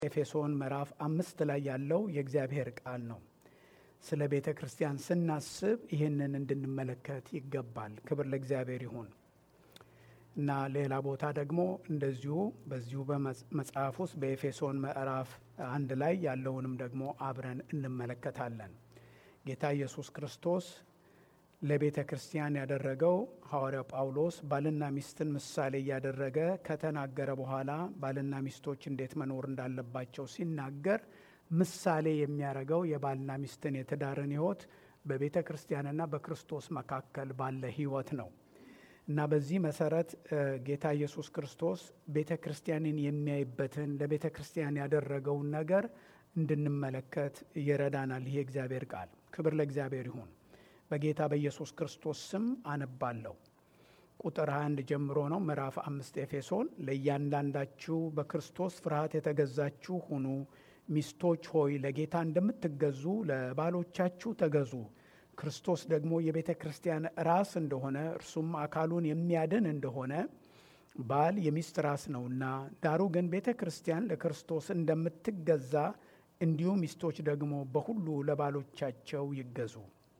ኤፌሶን ምዕራፍ አምስት ላይ ያለው የእግዚአብሔር ቃል ነው። ስለ ቤተ ክርስቲያን ስናስብ ይህንን እንድንመለከት ይገባል። ክብር ለእግዚአብሔር ይሁን እና ሌላ ቦታ ደግሞ እንደዚሁ በዚሁ በመጽሐፍ ውስጥ በኤፌሶን ምዕራፍ አንድ ላይ ያለውንም ደግሞ አብረን እንመለከታለን። ጌታ ኢየሱስ ክርስቶስ ለቤተ ክርስቲያን ያደረገው ሐዋርያው ጳውሎስ ባልና ሚስትን ምሳሌ እያደረገ ከተናገረ በኋላ ባልና ሚስቶች እንዴት መኖር እንዳለባቸው ሲናገር ምሳሌ የሚያደርገው የባልና ሚስትን የትዳርን ሕይወት በቤተ ክርስቲያንና በክርስቶስ መካከል ባለ ሕይወት ነው እና በዚህ መሰረት ጌታ ኢየሱስ ክርስቶስ ቤተ ክርስቲያንን የሚያይበትን ለቤተ ክርስቲያን ያደረገውን ነገር እንድንመለከት ይረዳናል። ይሄ እግዚአብሔር ቃል ክብር ለእግዚአብሔር ይሁን። በጌታ በኢየሱስ ክርስቶስ ስም አነባለሁ። ቁጥር 21 ጀምሮ ነው። ምዕራፍ አምስት ኤፌሶን ለእያንዳንዳችሁ በክርስቶስ ፍርሃት የተገዛችሁ ሁኑ። ሚስቶች ሆይ ለጌታ እንደምትገዙ ለባሎቻችሁ ተገዙ። ክርስቶስ ደግሞ የቤተ ክርስቲያን ራስ እንደሆነ እርሱም አካሉን የሚያድን እንደሆነ ባል የሚስት ራስ ነውና፣ ዳሩ ግን ቤተ ክርስቲያን ለክርስቶስ እንደምትገዛ እንዲሁ ሚስቶች ደግሞ በሁሉ ለባሎቻቸው ይገዙ።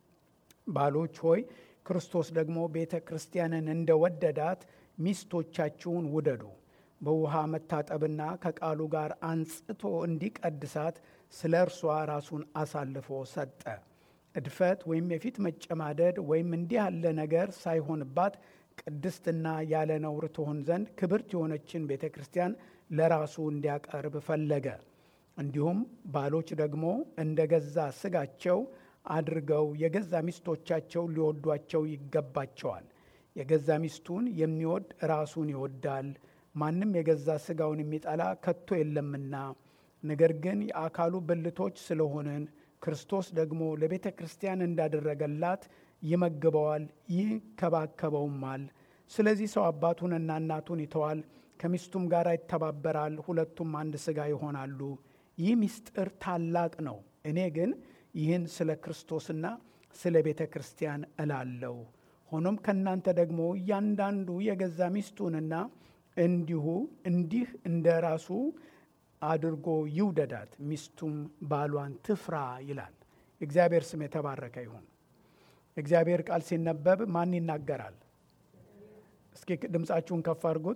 ባሎች ሆይ ክርስቶስ ደግሞ ቤተ ክርስቲያንን እንደወደዳት ሚስቶቻችሁን ውደዱ። በውሃ መታጠብና ከቃሉ ጋር አንጽቶ እንዲቀድሳት ስለ እርሷ ራሱን አሳልፎ ሰጠ። እድፈት ወይም የፊት መጨማደድ ወይም እንዲህ ያለ ነገር ሳይሆንባት ቅድስትና ያለ ነውር ትሆን ዘንድ ክብርት የሆነችን ቤተ ክርስቲያን ለራሱ እንዲያቀርብ ፈለገ። እንዲሁም ባሎች ደግሞ እንደ ገዛ ስጋቸው አድርገው የገዛ ሚስቶቻቸው ሊወዷቸው ይገባቸዋል። የገዛ ሚስቱን የሚወድ ራሱን ይወዳል። ማንም የገዛ ስጋውን የሚጠላ ከቶ የለምና፣ ነገር ግን የአካሉ ብልቶች ስለሆንን ክርስቶስ ደግሞ ለቤተ ክርስቲያን እንዳደረገላት ይመግበዋል፣ ይንከባከበውማል። ስለዚህ ሰው አባቱንና እናቱን ይተዋል፣ ከሚስቱም ጋር ይተባበራል፣ ሁለቱም አንድ ሥጋ ይሆናሉ። ይህ ምስጢር ታላቅ ነው። እኔ ግን ይህን ስለ ክርስቶስና ስለ ቤተ ክርስቲያን እላለሁ። ሆኖም ከእናንተ ደግሞ እያንዳንዱ የገዛ ሚስቱንና እንዲሁ እንዲህ እንደ ራሱ አድርጎ ይውደዳት፣ ሚስቱም ባሏን ትፍራ ይላል። እግዚአብሔር ስም የተባረከ ይሁን። እግዚአብሔር ቃል ሲነበብ ማን ይናገራል? እስኪ ድምፃችሁን ከፍ አድርጉት።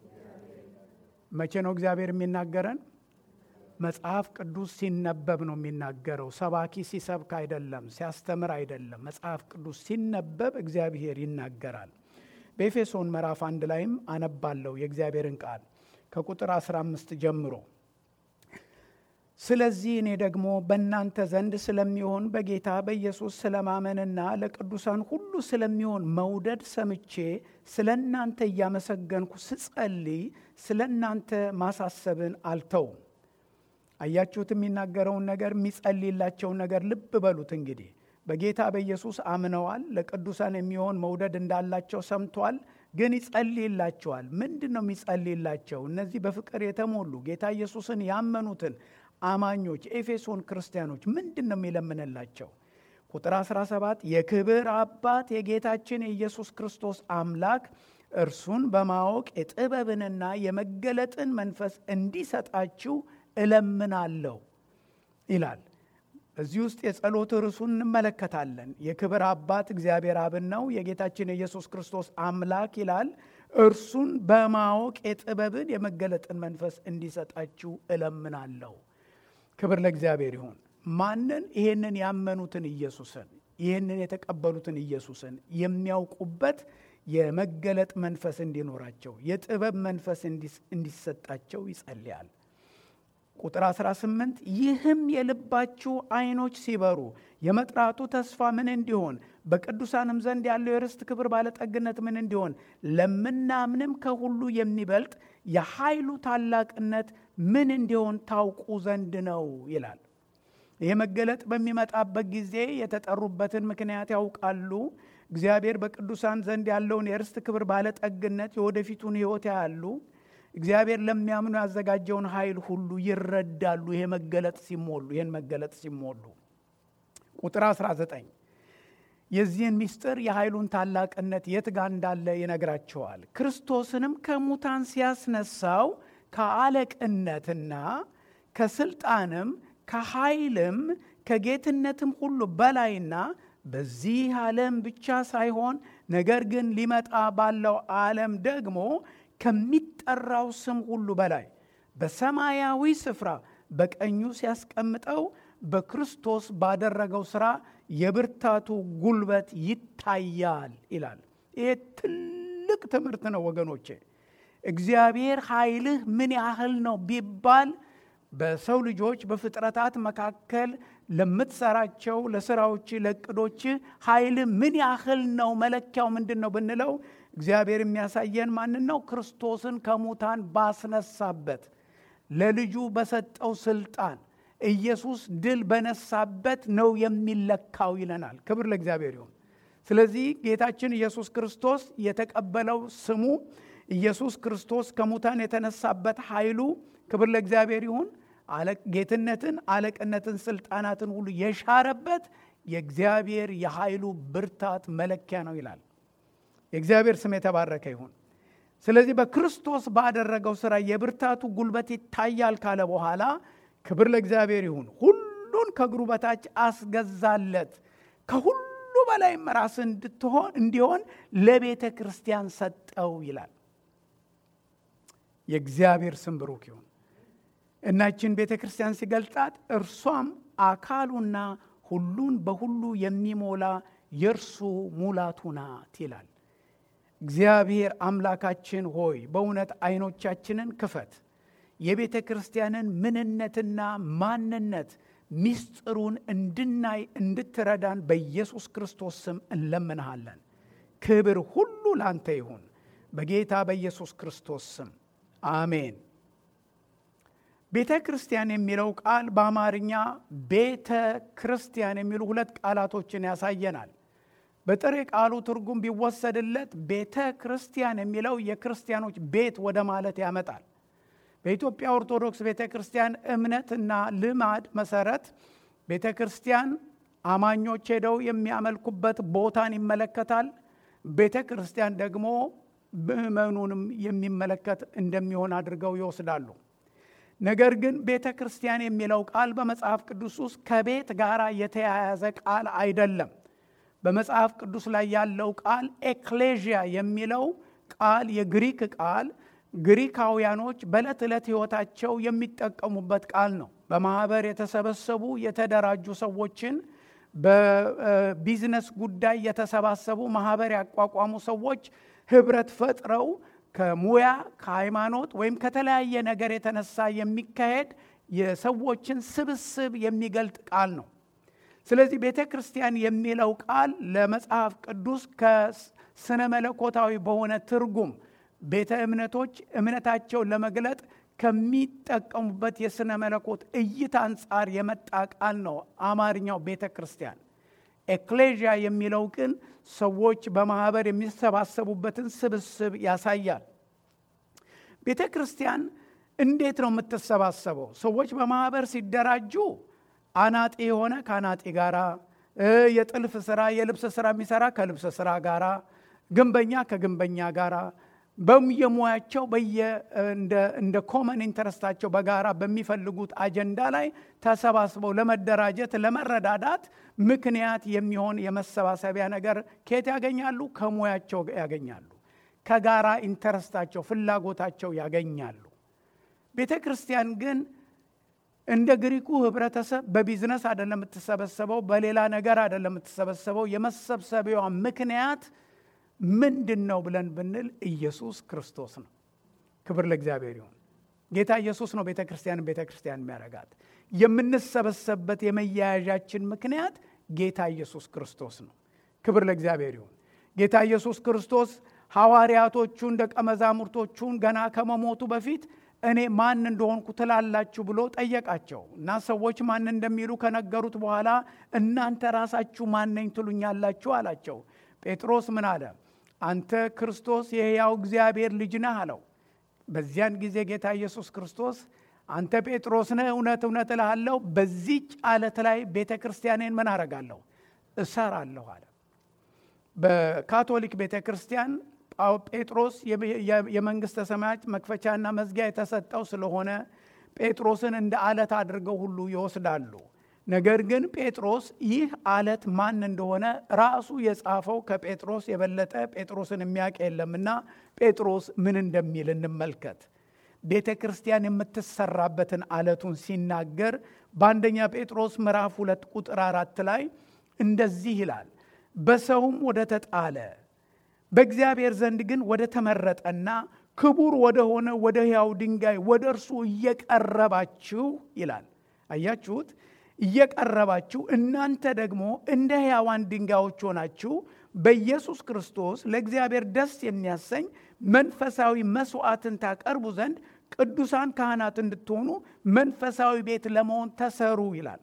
መቼ ነው እግዚአብሔር የሚናገረን? መጽሐፍ ቅዱስ ሲነበብ ነው የሚናገረው። ሰባኪ ሲሰብክ አይደለም፣ ሲያስተምር አይደለም። መጽሐፍ ቅዱስ ሲነበብ እግዚአብሔር ይናገራል። በኤፌሶን ምዕራፍ አንድ ላይም አነባለሁ የእግዚአብሔርን ቃል ከቁጥር 15 ጀምሮ ስለዚህ እኔ ደግሞ በእናንተ ዘንድ ስለሚሆን በጌታ በኢየሱስ ስለማመንና ለቅዱሳን ሁሉ ስለሚሆን መውደድ ሰምቼ ስለ እናንተ እያመሰገንኩ ስጸልይ ስለ እናንተ ማሳሰብን አልተውም። አያችሁት? የሚናገረውን ነገር የሚጸልይላቸውን ነገር ልብ በሉት። እንግዲህ በጌታ በኢየሱስ አምነዋል። ለቅዱሳን የሚሆን መውደድ እንዳላቸው ሰምቷል። ግን ይጸልይላቸዋል። ምንድን ነው የሚጸልይላቸው? እነዚህ በፍቅር የተሞሉ ጌታ ኢየሱስን ያመኑትን አማኞች ኤፌሶን ክርስቲያኖች ምንድን ነው የሚለምንላቸው? ቁጥር 17 የክብር አባት የጌታችን የኢየሱስ ክርስቶስ አምላክ እርሱን በማወቅ የጥበብንና የመገለጥን መንፈስ እንዲሰጣችሁ እለምናለሁ ይላል። እዚህ ውስጥ የጸሎት ርዕሱን እንመለከታለን። የክብር አባት እግዚአብሔር አብን ነው። የጌታችን የኢየሱስ ክርስቶስ አምላክ ይላል። እርሱን በማወቅ የጥበብን የመገለጥን መንፈስ እንዲሰጣችሁ እለምናለሁ። ክብር ለእግዚአብሔር ይሁን። ማንን? ይሄንን ያመኑትን ኢየሱስን፣ ይህንን የተቀበሉትን ኢየሱስን የሚያውቁበት የመገለጥ መንፈስ እንዲኖራቸው፣ የጥበብ መንፈስ እንዲሰጣቸው ይጸልያል። ቁጥር 18 ይህም የልባችሁ ዓይኖች ሲበሩ የመጥራቱ ተስፋ ምን እንዲሆን በቅዱሳንም ዘንድ ያለው የርስት ክብር ባለጠግነት ምን እንዲሆን ለምናምንም ከሁሉ የሚበልጥ የኃይሉ ታላቅነት ምን እንዲሆን ታውቁ ዘንድ ነው ይላል። ይህ መገለጥ በሚመጣበት ጊዜ የተጠሩበትን ምክንያት ያውቃሉ። እግዚአብሔር በቅዱሳን ዘንድ ያለውን የርስት ክብር ባለጠግነት የወደፊቱን ሕይወት ያያሉ። እግዚአብሔር ለሚያምኑ ያዘጋጀውን ኃይል ሁሉ ይረዳሉ። ይሄ መገለጥ ሲሞሉ ይህን መገለጥ ሲሞሉ ቁጥር 19 የዚህን ምስጢር የኃይሉን ታላቅነት የት ጋር እንዳለ ይነግራቸዋል። ክርስቶስንም ከሙታን ሲያስነሳው ከአለቅነትና ከስልጣንም ከኃይልም ከጌትነትም ሁሉ በላይና በዚህ ዓለም ብቻ ሳይሆን ነገር ግን ሊመጣ ባለው ዓለም ደግሞ ከሚጠራው ስም ሁሉ በላይ በሰማያዊ ስፍራ በቀኙ ሲያስቀምጠው በክርስቶስ ባደረገው ሥራ የብርታቱ ጉልበት ይታያል ይላል። ይሄ ትልቅ ትምህርት ነው ወገኖቼ። እግዚአብሔር ኃይልህ ምን ያህል ነው ቢባል በሰው ልጆች በፍጥረታት መካከል ለምትሰራቸው ለስራዎች ለእቅዶች ኃይል ምን ያህል ነው መለኪያው ምንድን ነው ብንለው እግዚአብሔር የሚያሳየን ማንን ነው ክርስቶስን ከሙታን ባስነሳበት ለልጁ በሰጠው ስልጣን ኢየሱስ ድል በነሳበት ነው የሚለካው ይለናል ክብር ለእግዚአብሔር ይሁን ስለዚህ ጌታችን ኢየሱስ ክርስቶስ የተቀበለው ስሙ ኢየሱስ ክርስቶስ ከሙታን የተነሳበት ኃይሉ ክብር ለእግዚአብሔር ይሁን ጌትነትን አለቅነትን ስልጣናትን ሁሉ የሻረበት የእግዚአብሔር የኃይሉ ብርታት መለኪያ ነው ይላል የእግዚአብሔር ስም የተባረከ ይሁን ስለዚህ በክርስቶስ ባደረገው ስራ የብርታቱ ጉልበት ይታያል ካለ በኋላ ክብር ለእግዚአብሔር ይሁን ሁሉን ከእግሩ በታች አስገዛለት ከሁሉ በላይም ራስ እንድትሆን እንዲሆን ለቤተ ክርስቲያን ሰጠው ይላል የእግዚአብሔር ስም ብሩክ ይሁን እናችን ቤተ ክርስቲያን ሲገልጣት እርሷም አካሉና ሁሉን በሁሉ የሚሞላ የእርሱ ሙላቱ ናት ይላል እግዚአብሔር አምላካችን ሆይ በእውነት አይኖቻችንን ክፈት የቤተ ክርስቲያንን ምንነትና ማንነት ሚስጥሩን እንድናይ እንድትረዳን በኢየሱስ ክርስቶስ ስም እንለምንሃለን ክብር ሁሉ ላንተ ይሁን በጌታ በኢየሱስ ክርስቶስ ስም አሜን ቤተ ክርስቲያን የሚለው ቃል በአማርኛ ቤተ ክርስቲያን የሚሉ ሁለት ቃላቶችን ያሳየናል በጥሬ ቃሉ ትርጉም ቢወሰድለት ቤተ ክርስቲያን የሚለው የክርስቲያኖች ቤት ወደ ማለት ያመጣል በኢትዮጵያ ኦርቶዶክስ ቤተ ክርስቲያን እምነትና ልማድ መሰረት ቤተ ክርስቲያን አማኞች ሄደው የሚያመልኩበት ቦታን ይመለከታል ቤተ ክርስቲያን ደግሞ ምእመኑንም የሚመለከት እንደሚሆን አድርገው ይወስዳሉ ነገር ግን ቤተ ክርስቲያን የሚለው ቃል በመጽሐፍ ቅዱስ ውስጥ ከቤት ጋር የተያያዘ ቃል አይደለም በመጽሐፍ ቅዱስ ላይ ያለው ቃል ኤክሌዥያ የሚለው ቃል የግሪክ ቃል ግሪካውያኖች በዕለት ዕለት ሕይወታቸው የሚጠቀሙበት ቃል ነው በማኅበር የተሰበሰቡ የተደራጁ ሰዎችን በቢዝነስ ጉዳይ የተሰባሰቡ ማኅበር ያቋቋሙ ሰዎች ህብረት ፈጥረው ከሙያ ከሃይማኖት ወይም ከተለያየ ነገር የተነሳ የሚካሄድ የሰዎችን ስብስብ የሚገልጥ ቃል ነው ስለዚህ ቤተ ክርስቲያን የሚለው ቃል ለመጽሐፍ ቅዱስ ከስነ መለኮታዊ በሆነ ትርጉም ቤተ እምነቶች እምነታቸውን ለመግለጥ ከሚጠቀሙበት የስነ መለኮት እይታ አንጻር የመጣ ቃል ነው አማርኛው ቤተ ክርስቲያን ኤክሌዥያ የሚለው ግን ሰዎች በማህበር የሚሰባሰቡበትን ስብስብ ያሳያል ቤተ ክርስቲያን እንዴት ነው የምትሰባሰበው ሰዎች በማህበር ሲደራጁ አናጢ የሆነ ከአናጢ ጋራ የጥልፍ ስራ የልብስ ስራ የሚሰራ ከልብስ ስራ ጋራ ግንበኛ ከግንበኛ ጋራ በየሙያቸው እንደ ኮመን ኢንተረስታቸው በጋራ በሚፈልጉት አጀንዳ ላይ ተሰባስበው ለመደራጀት ለመረዳዳት ምክንያት የሚሆን የመሰባሰቢያ ነገር ከየት ያገኛሉ ከሙያቸው ያገኛሉ ከጋራ ኢንተረስታቸው ፍላጎታቸው ያገኛሉ ቤተ ክርስቲያን ግን እንደ ግሪኩ ህብረተሰብ በቢዝነስ አይደለም የምትሰበሰበው በሌላ ነገር አይደለም የምትሰበሰበው የመሰብሰቢያዋ ምክንያት ምንድን ነው ብለን ብንል ኢየሱስ ክርስቶስ ነው ክብር ለእግዚአብሔር ይሁን ጌታ ኢየሱስ ነው ቤተ ክርስቲያንን ቤተ ክርስቲያን የሚያረጋት የምንሰበሰብበት የመያያዣችን ምክንያት ጌታ ኢየሱስ ክርስቶስ ነው ክብር ለእግዚአብሔር ይሁን ጌታ ኢየሱስ ክርስቶስ ሐዋርያቶቹን ደቀ መዛሙርቶቹን ገና ከመሞቱ በፊት እኔ ማን እንደሆንኩ ትላላችሁ ብሎ ጠየቃቸው እና ሰዎች ማን እንደሚሉ ከነገሩት በኋላ እናንተ ራሳችሁ ማነኝ ትሉኛላችሁ አላቸው ጴጥሮስ ምን አለ አንተ ክርስቶስ የሕያው እግዚአብሔር ልጅ ነህ አለው በዚያን ጊዜ ጌታ ኢየሱስ ክርስቶስ አንተ ጴጥሮስ ነህ እውነት እውነት እልሃለሁ በዚች አለት ላይ ቤተ ክርስቲያኔን ምን አረጋለሁ እሰራለሁ አለ በካቶሊክ ቤተ ክርስቲያን ጴጥሮስ የመንግስተ ሰማያት መክፈቻና መዝጊያ የተሰጠው ስለሆነ ጴጥሮስን እንደ አለት አድርገው ሁሉ ይወስዳሉ። ነገር ግን ጴጥሮስ ይህ አለት ማን እንደሆነ ራሱ የጻፈው ከጴጥሮስ የበለጠ ጴጥሮስን የሚያውቅ የለምና ጴጥሮስ ምን እንደሚል እንመልከት። ቤተ ክርስቲያን የምትሰራበትን አለቱን ሲናገር በአንደኛ ጴጥሮስ ምዕራፍ ሁለት ቁጥር አራት ላይ እንደዚህ ይላል፣ በሰውም ወደ ተጣለ በእግዚአብሔር ዘንድ ግን ወደ ተመረጠና ክቡር ወደ ሆነ ወደ ሕያው ድንጋይ ወደ እርሱ እየቀረባችሁ ይላል። አያችሁት? እየቀረባችሁ እናንተ ደግሞ እንደ ሕያዋን ድንጋዮች ሆናችሁ በኢየሱስ ክርስቶስ ለእግዚአብሔር ደስ የሚያሰኝ መንፈሳዊ መስዋዕትን ታቀርቡ ዘንድ ቅዱሳን ካህናት እንድትሆኑ መንፈሳዊ ቤት ለመሆን ተሰሩ ይላል።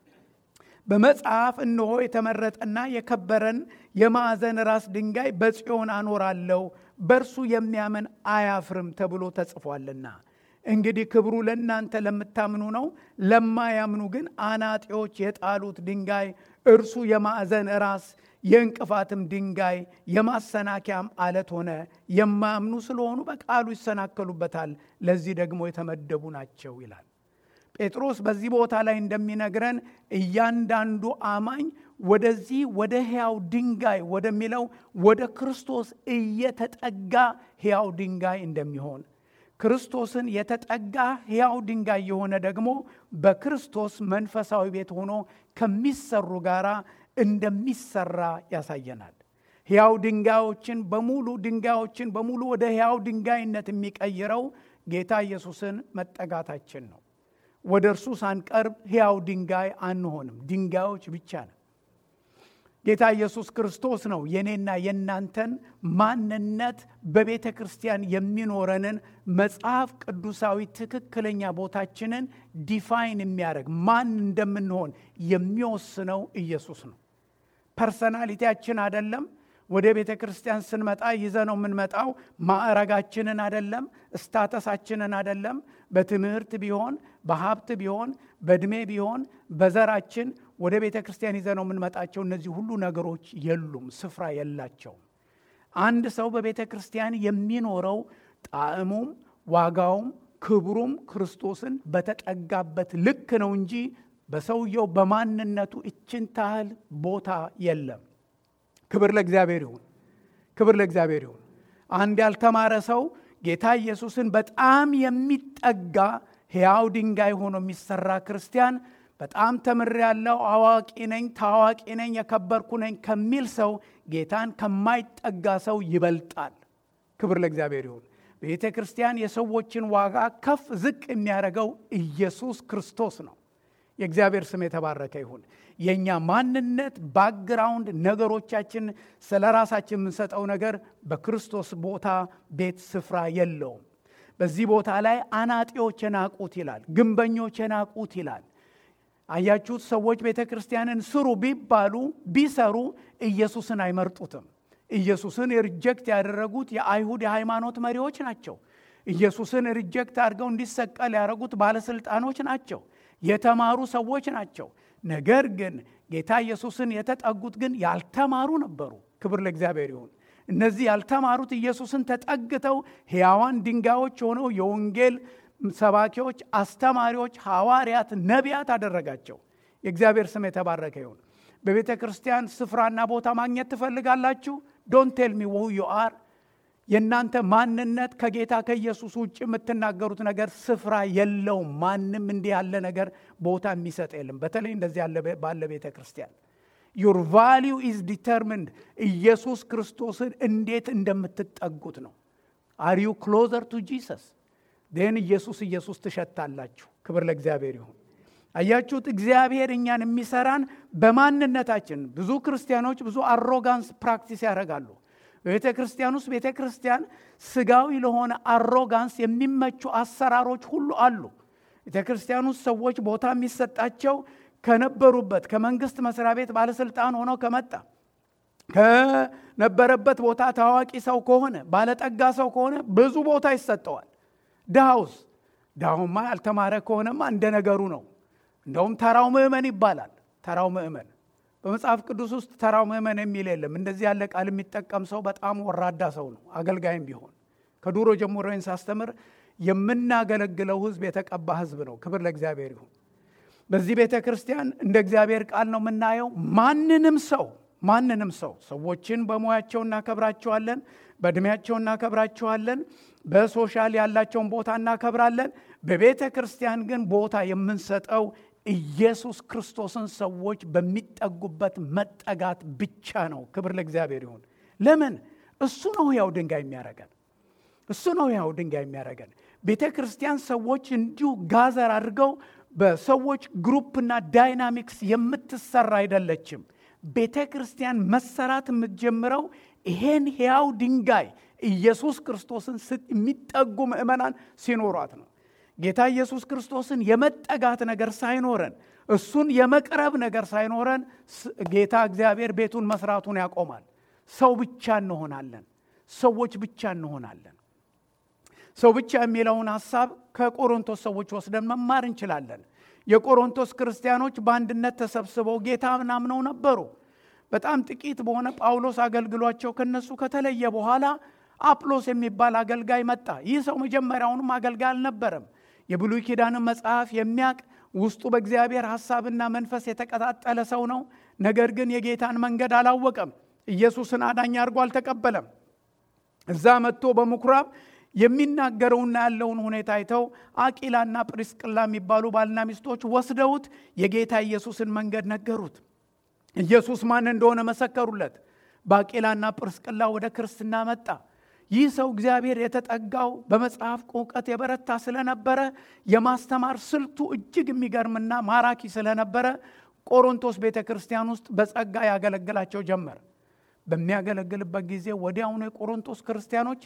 በመጽሐፍ እነሆ የተመረጠና የከበረን የማዕዘን ራስ ድንጋይ በጽዮን አኖራለሁ፣ በእርሱ የሚያምን አያፍርም ተብሎ ተጽፏልና። እንግዲህ ክብሩ ለእናንተ ለምታምኑ ነው። ለማያምኑ ግን አናጢዎች የጣሉት ድንጋይ እርሱ የማዕዘን ራስ የእንቅፋትም ድንጋይ የማሰናከያም አለት ሆነ። የማያምኑ ስለሆኑ በቃሉ ይሰናከሉበታል፣ ለዚህ ደግሞ የተመደቡ ናቸው ይላል። ጴጥሮስ በዚህ ቦታ ላይ እንደሚነግረን እያንዳንዱ አማኝ ወደዚህ ወደ ሕያው ድንጋይ ወደሚለው ወደ ክርስቶስ እየተጠጋ ሕያው ድንጋይ እንደሚሆን ክርስቶስን የተጠጋ ሕያው ድንጋይ የሆነ ደግሞ በክርስቶስ መንፈሳዊ ቤት ሆኖ ከሚሰሩ ጋራ እንደሚሰራ ያሳየናል። ሕያው ድንጋዮችን በሙሉ ድንጋዮችን በሙሉ ወደ ሕያው ድንጋይነት የሚቀይረው ጌታ ኢየሱስን መጠጋታችን ነው። ወደ እርሱ ሳንቀርብ ሕያው ድንጋይ አንሆንም፣ ድንጋዮች ብቻ ነን። ጌታ ኢየሱስ ክርስቶስ ነው የኔና የእናንተን ማንነት በቤተ ክርስቲያን የሚኖረንን መጽሐፍ ቅዱሳዊ ትክክለኛ ቦታችንን ዲፋይን የሚያደርግ ማን እንደምንሆን የሚወስነው ኢየሱስ ነው። ፐርሰናሊቲያችን አይደለም። ወደ ቤተ ክርስቲያን ስንመጣ ይዘ ነው የምንመጣው ማዕረጋችንን አይደለም፣ ስታተሳችንን አይደለም። በትምህርት ቢሆን በሀብት ቢሆን በእድሜ ቢሆን በዘራችን ወደ ቤተ ክርስቲያን ይዘ ነው የምንመጣቸው። እነዚህ ሁሉ ነገሮች የሉም፣ ስፍራ የላቸውም። አንድ ሰው በቤተ ክርስቲያን የሚኖረው ጣዕሙም ዋጋውም ክብሩም ክርስቶስን በተጠጋበት ልክ ነው እንጂ በሰውየው በማንነቱ እችን ታህል ቦታ የለም። ክብር ለእግዚአብሔር ይሁን። ክብር ለእግዚአብሔር ይሁን። አንድ ያልተማረ ሰው ጌታ ኢየሱስን በጣም የሚጠጋ ሕያው ድንጋይ ሆኖ የሚሰራ ክርስቲያን በጣም ተምሬያለሁ፣ አዋቂ ነኝ፣ ታዋቂ ነኝ፣ የከበርኩ ነኝ ከሚል ሰው ጌታን ከማይጠጋ ሰው ይበልጣል። ክብር ለእግዚአብሔር ይሁን። ቤተ ክርስቲያን የሰዎችን ዋጋ ከፍ ዝቅ የሚያደርገው ኢየሱስ ክርስቶስ ነው። የእግዚአብሔር ስም የተባረከ ይሁን። የእኛ ማንነት ባክግራውንድ፣ ነገሮቻችን፣ ስለ ራሳችን የምንሰጠው ነገር በክርስቶስ ቦታ ቤት ስፍራ የለውም። በዚህ ቦታ ላይ አናጢዎች የናቁት ይላል፣ ግንበኞች የናቁት ይላል። አያችሁት? ሰዎች ቤተ ክርስቲያንን ስሩ ቢባሉ ቢሰሩ ኢየሱስን አይመርጡትም። ኢየሱስን ሪጀክት ያደረጉት የአይሁድ የሃይማኖት መሪዎች ናቸው። ኢየሱስን ሪጀክት አድርገው እንዲሰቀል ያደረጉት ባለስልጣኖች ናቸው። የተማሩ ሰዎች ናቸው። ነገር ግን ጌታ ኢየሱስን የተጠጉት ግን ያልተማሩ ነበሩ። ክብር ለእግዚአብሔር ይሁን። እነዚህ ያልተማሩት ኢየሱስን ተጠግተው ሕያዋን ድንጋዮች ሆነው የወንጌል ሰባኪዎች፣ አስተማሪዎች፣ ሐዋርያት፣ ነቢያት አደረጋቸው። የእግዚአብሔር ስም የተባረከ ይሁን። በቤተ ክርስቲያን ስፍራና ቦታ ማግኘት ትፈልጋላችሁ? ዶንት ቴል ሚ ው ዩ አር የእናንተ ማንነት ከጌታ ከኢየሱስ ውጭ የምትናገሩት ነገር ስፍራ የለውም። ማንም እንዲህ ያለ ነገር ቦታ የሚሰጥ የለም። በተለይ እንደዚህ ያለ ባለ ቤተ ክርስቲያን ዩር ቫሊዩ ኢዝ ዲተርሚንድ ኢየሱስ ክርስቶስን እንዴት እንደምትጠጉት ነው። አር ዩ ክሎዘር ቱ ጂሰስ ን ኢየሱስ ኢየሱስ ትሸታላችሁ። ክብር ለእግዚአብሔር ይሁን። አያችሁት? እግዚአብሔር እኛን የሚሰራን በማንነታችን። ብዙ ክርስቲያኖች ብዙ አሮጋንስ ፕራክቲስ ያደርጋሉ። በቤተ ክርስቲያን ውስጥ ቤተ ክርስቲያን ስጋዊ ለሆነ አሮጋንስ የሚመቹ አሰራሮች ሁሉ አሉ። ቤተ ክርስቲያን ውስጥ ሰዎች ቦታ የሚሰጣቸው ከነበሩበት ከመንግስት መስሪያ ቤት ባለስልጣን ሆኖ ከመጣ ከነበረበት ቦታ ታዋቂ ሰው ከሆነ ባለጠጋ ሰው ከሆነ ብዙ ቦታ ይሰጠዋል። ድሃውስ ድሃውማ ያልተማረ ከሆነማ እንደ ነገሩ ነው። እንደውም ተራው ምዕመን ይባላል። ተራው ምዕመን በመጽሐፍ ቅዱስ ውስጥ ተራው ምዕመን የሚል የለም። እንደዚህ ያለ ቃል የሚጠቀም ሰው በጣም ወራዳ ሰው ነው፣ አገልጋይም ቢሆን። ከዱሮ ጀምሮ ሳስተምር የምናገለግለው ህዝብ የተቀባ ህዝብ ነው። ክብር ለእግዚአብሔር ይሁን። በዚህ ቤተ ክርስቲያን እንደ እግዚአብሔር ቃል ነው የምናየው። ማንንም ሰው ማንንም ሰው ሰዎችን በሙያቸው እናከብራቸዋለን፣ በእድሜያቸው እናከብራቸዋለን፣ በሶሻል ያላቸውን ቦታ እናከብራለን። በቤተ ክርስቲያን ግን ቦታ የምንሰጠው ኢየሱስ ክርስቶስን ሰዎች በሚጠጉበት መጠጋት ብቻ ነው። ክብር ለእግዚአብሔር ይሁን። ለምን? እሱ ነው ሕያው ድንጋይ የሚያደርገን። እሱ ነው ሕያው ድንጋይ የሚያደርገን። ቤተ ክርስቲያን ሰዎች እንዲሁ ጋዘር አድርገው በሰዎች ግሩፕና ዳይናሚክስ የምትሰራ አይደለችም። ቤተ ክርስቲያን መሰራት የምትጀምረው ይሄን ሕያው ድንጋይ ኢየሱስ ክርስቶስን የሚጠጉ ምእመናን ሲኖሯት ነው። ጌታ ኢየሱስ ክርስቶስን የመጠጋት ነገር ሳይኖረን እሱን የመቅረብ ነገር ሳይኖረን ጌታ እግዚአብሔር ቤቱን መስራቱን ያቆማል። ሰው ብቻ እንሆናለን። ሰዎች ብቻ እንሆናለን። ሰው ብቻ የሚለውን ሐሳብ ከቆሮንቶስ ሰዎች ወስደን መማር እንችላለን። የቆሮንቶስ ክርስቲያኖች በአንድነት ተሰብስበው ጌታ ምናምነው ነበሩ። በጣም ጥቂት በሆነ ጳውሎስ አገልግሏቸው ከነሱ ከተለየ በኋላ አጵሎስ የሚባል አገልጋይ መጣ። ይህ ሰው መጀመሪያውንም አገልጋይ አልነበረም። የብሉይ ኪዳንን መጽሐፍ የሚያቅ ውስጡ በእግዚአብሔር ሐሳብና መንፈስ የተቀጣጠለ ሰው ነው። ነገር ግን የጌታን መንገድ አላወቀም። ኢየሱስን አዳኝ አድርጎ አልተቀበለም። እዛ መጥቶ በምኩራብ የሚናገረውና ያለውን ሁኔታ አይተው አቂላና ጵሪስቅላ የሚባሉ ባልና ሚስቶች ወስደውት የጌታ ኢየሱስን መንገድ ነገሩት። ኢየሱስ ማን እንደሆነ መሰከሩለት። በአቂላና ጵርስቅላ ወደ ክርስትና መጣ። ይህ ሰው እግዚአብሔር የተጠጋው በመጽሐፍ እውቀት የበረታ ስለነበረ የማስተማር ስልቱ እጅግ የሚገርምና ማራኪ ስለነበረ ቆሮንቶስ ቤተ ክርስቲያን ውስጥ በጸጋ ያገለግላቸው ጀመር። በሚያገለግልበት ጊዜ ወዲያውኑ የቆሮንቶስ ክርስቲያኖች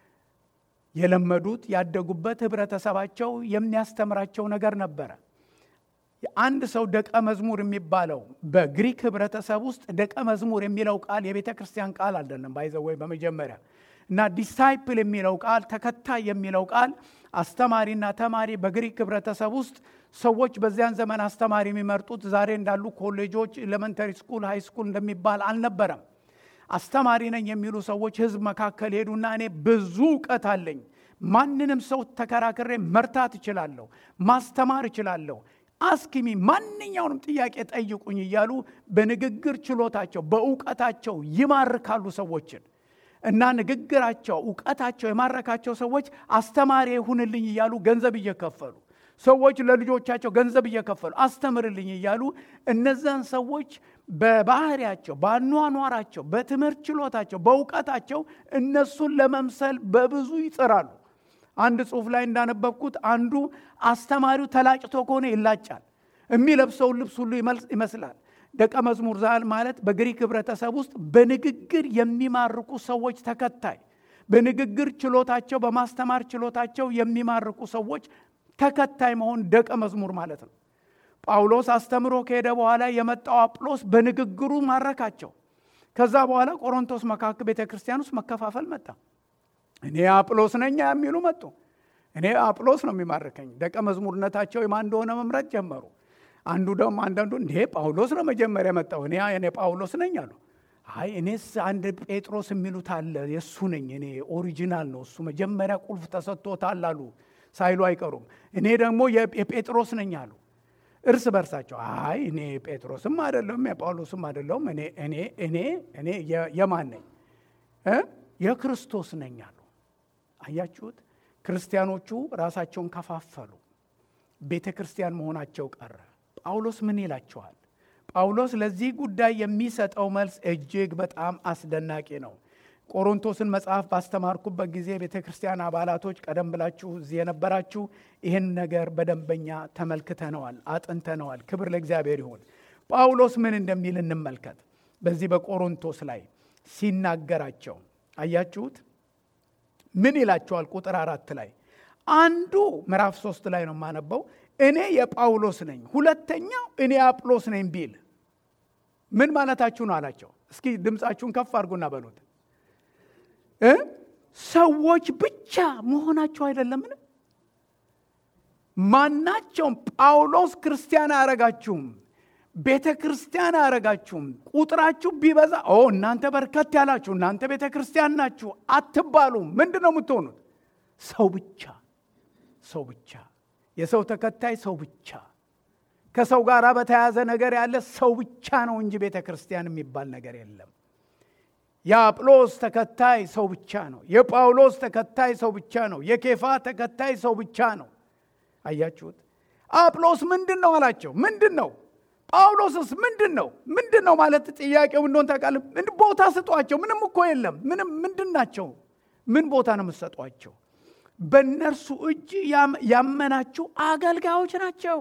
የለመዱት ያደጉበት ህብረተሰባቸው የሚያስተምራቸው ነገር ነበረ። አንድ ሰው ደቀ መዝሙር የሚባለው በግሪክ ህብረተሰብ ውስጥ ደቀ መዝሙር የሚለው ቃል የቤተ ክርስቲያን ቃል አይደለም። ባይዘወይ በመጀመሪያ እና ዲሳይፕል የሚለው ቃል ተከታይ የሚለው ቃል አስተማሪና ተማሪ በግሪክ ህብረተሰብ ውስጥ ሰዎች በዚያን ዘመን አስተማሪ የሚመርጡት ዛሬ እንዳሉ ኮሌጆች፣ ኤሌመንተሪ ስኩል፣ ሃይ ስኩል እንደሚባል አልነበረም። አስተማሪ ነኝ የሚሉ ሰዎች ህዝብ መካከል ሄዱና እኔ ብዙ እውቀት አለኝ፣ ማንንም ሰው ተከራክሬ መርታት እችላለሁ፣ ማስተማር እችላለሁ፣ አስኪሚ ማንኛውንም ጥያቄ ጠይቁኝ እያሉ በንግግር ችሎታቸው በእውቀታቸው ይማርካሉ ሰዎችን እና ንግግራቸው እውቀታቸው የማረካቸው ሰዎች አስተማሪ ይሁንልኝ እያሉ ገንዘብ እየከፈሉ ሰዎች ለልጆቻቸው ገንዘብ እየከፈሉ አስተምርልኝ እያሉ እነዛን ሰዎች በባህሪያቸው፣ በአኗኗራቸው፣ በትምህርት ችሎታቸው፣ በእውቀታቸው እነሱን ለመምሰል በብዙ ይጥራሉ። አንድ ጽሑፍ ላይ እንዳነበብኩት አንዱ አስተማሪው ተላጭቶ ከሆነ ይላጫል፣ የሚለብሰውን ልብስ ሁሉ ይመስላል። ደቀ መዝሙር ዛል ማለት በግሪክ ህብረተሰብ ውስጥ በንግግር የሚማርኩ ሰዎች ተከታይ፣ በንግግር ችሎታቸው፣ በማስተማር ችሎታቸው የሚማርኩ ሰዎች ተከታይ መሆን ደቀ መዝሙር ማለት ነው። ጳውሎስ አስተምሮ ከሄደ በኋላ የመጣው አጵሎስ በንግግሩ ማረካቸው። ከዛ በኋላ ቆሮንቶስ መካከል ቤተ ክርስቲያን ውስጥ መከፋፈል መጣ። እኔ አጵሎስ ነኝ የሚሉ መጡ። እኔ አጵሎስ ነው የሚማርከኝ። ደቀ መዝሙርነታቸው የማን እንደሆነ መምረጥ ጀመሩ። አንዱ ደግሞ አንዳንዱ እንዴ ጳውሎስ ነው መጀመሪያ መጣው፣ እኔ እኔ ጳውሎስ ነኝ አሉ። አይ እኔስ አንድ ጴጥሮስ የሚሉት አለ የእሱ ነኝ፣ እኔ ኦሪጂናል ነው እሱ መጀመሪያ ቁልፍ ተሰጥቶታል አሉ ሳይሉ አይቀሩም። እኔ ደግሞ የጴጥሮስ ነኝ አሉ። እርስ በርሳቸው አይ እኔ ጴጥሮስም አይደለሁም የጳውሎስም አይደለሁም እኔ እኔ እኔ እኔ የማን ነኝ የክርስቶስ ነኝ አሉ። አያችሁት? ክርስቲያኖቹ ራሳቸውን ከፋፈሉ። ቤተ ክርስቲያን መሆናቸው ቀረ። ጳውሎስ ምን ይላቸዋል? ጳውሎስ ለዚህ ጉዳይ የሚሰጠው መልስ እጅግ በጣም አስደናቂ ነው። ቆሮንቶስን መጽሐፍ ባስተማርኩበት ጊዜ ቤተ ክርስቲያን አባላቶች ቀደም ብላችሁ እዚህ የነበራችሁ ይህን ነገር በደንበኛ ተመልክተነዋል፣ አጥንተነዋል። ክብር ለእግዚአብሔር ይሁን። ጳውሎስ ምን እንደሚል እንመልከት። በዚህ በቆሮንቶስ ላይ ሲናገራቸው አያችሁት? ምን ይላቸዋል? ቁጥር አራት ላይ አንዱ ምዕራፍ ሶስት ላይ ነው የማነበው። እኔ የጳውሎስ ነኝ፣ ሁለተኛው እኔ አጵሎስ ነኝ ቢል ምን ማለታችሁ ነው አላቸው። እስኪ ድምፃችሁን ከፍ አድርጉና በሉት ሰዎች ብቻ መሆናቸው አይደለምን? ማናቸውም ጳውሎስ ክርስቲያን አያረጋችሁም፣ ቤተ ክርስቲያን አያረጋችሁም። ቁጥራችሁ ቢበዛ ኦ እናንተ በርከት ያላችሁ እናንተ ቤተ ክርስቲያን ናችሁ አትባሉም። ምንድን ነው የምትሆኑት? ሰው ብቻ ሰው ብቻ፣ የሰው ተከታይ ሰው ብቻ፣ ከሰው ጋር በተያያዘ ነገር ያለ ሰው ብቻ ነው እንጂ ቤተ ክርስቲያን የሚባል ነገር የለም። የአጵሎስ ተከታይ ሰው ብቻ ነው። የጳውሎስ ተከታይ ሰው ብቻ ነው። የኬፋ ተከታይ ሰው ብቻ ነው። አያችሁት? አጵሎስ ምንድን ነው አላቸው። ምንድን ነው? ጳውሎስስ ምንድን ነው? ምንድን ነው ማለት ጥያቄው እንደሆን ታውቃለህ? ቦታ ስጧቸው። ምንም እኮ የለም። ምንም ምንድን ናቸው? ምን ቦታ ነው የምትሰጧቸው? በእነርሱ እጅ ያመናችሁ አገልጋዮች ናቸው።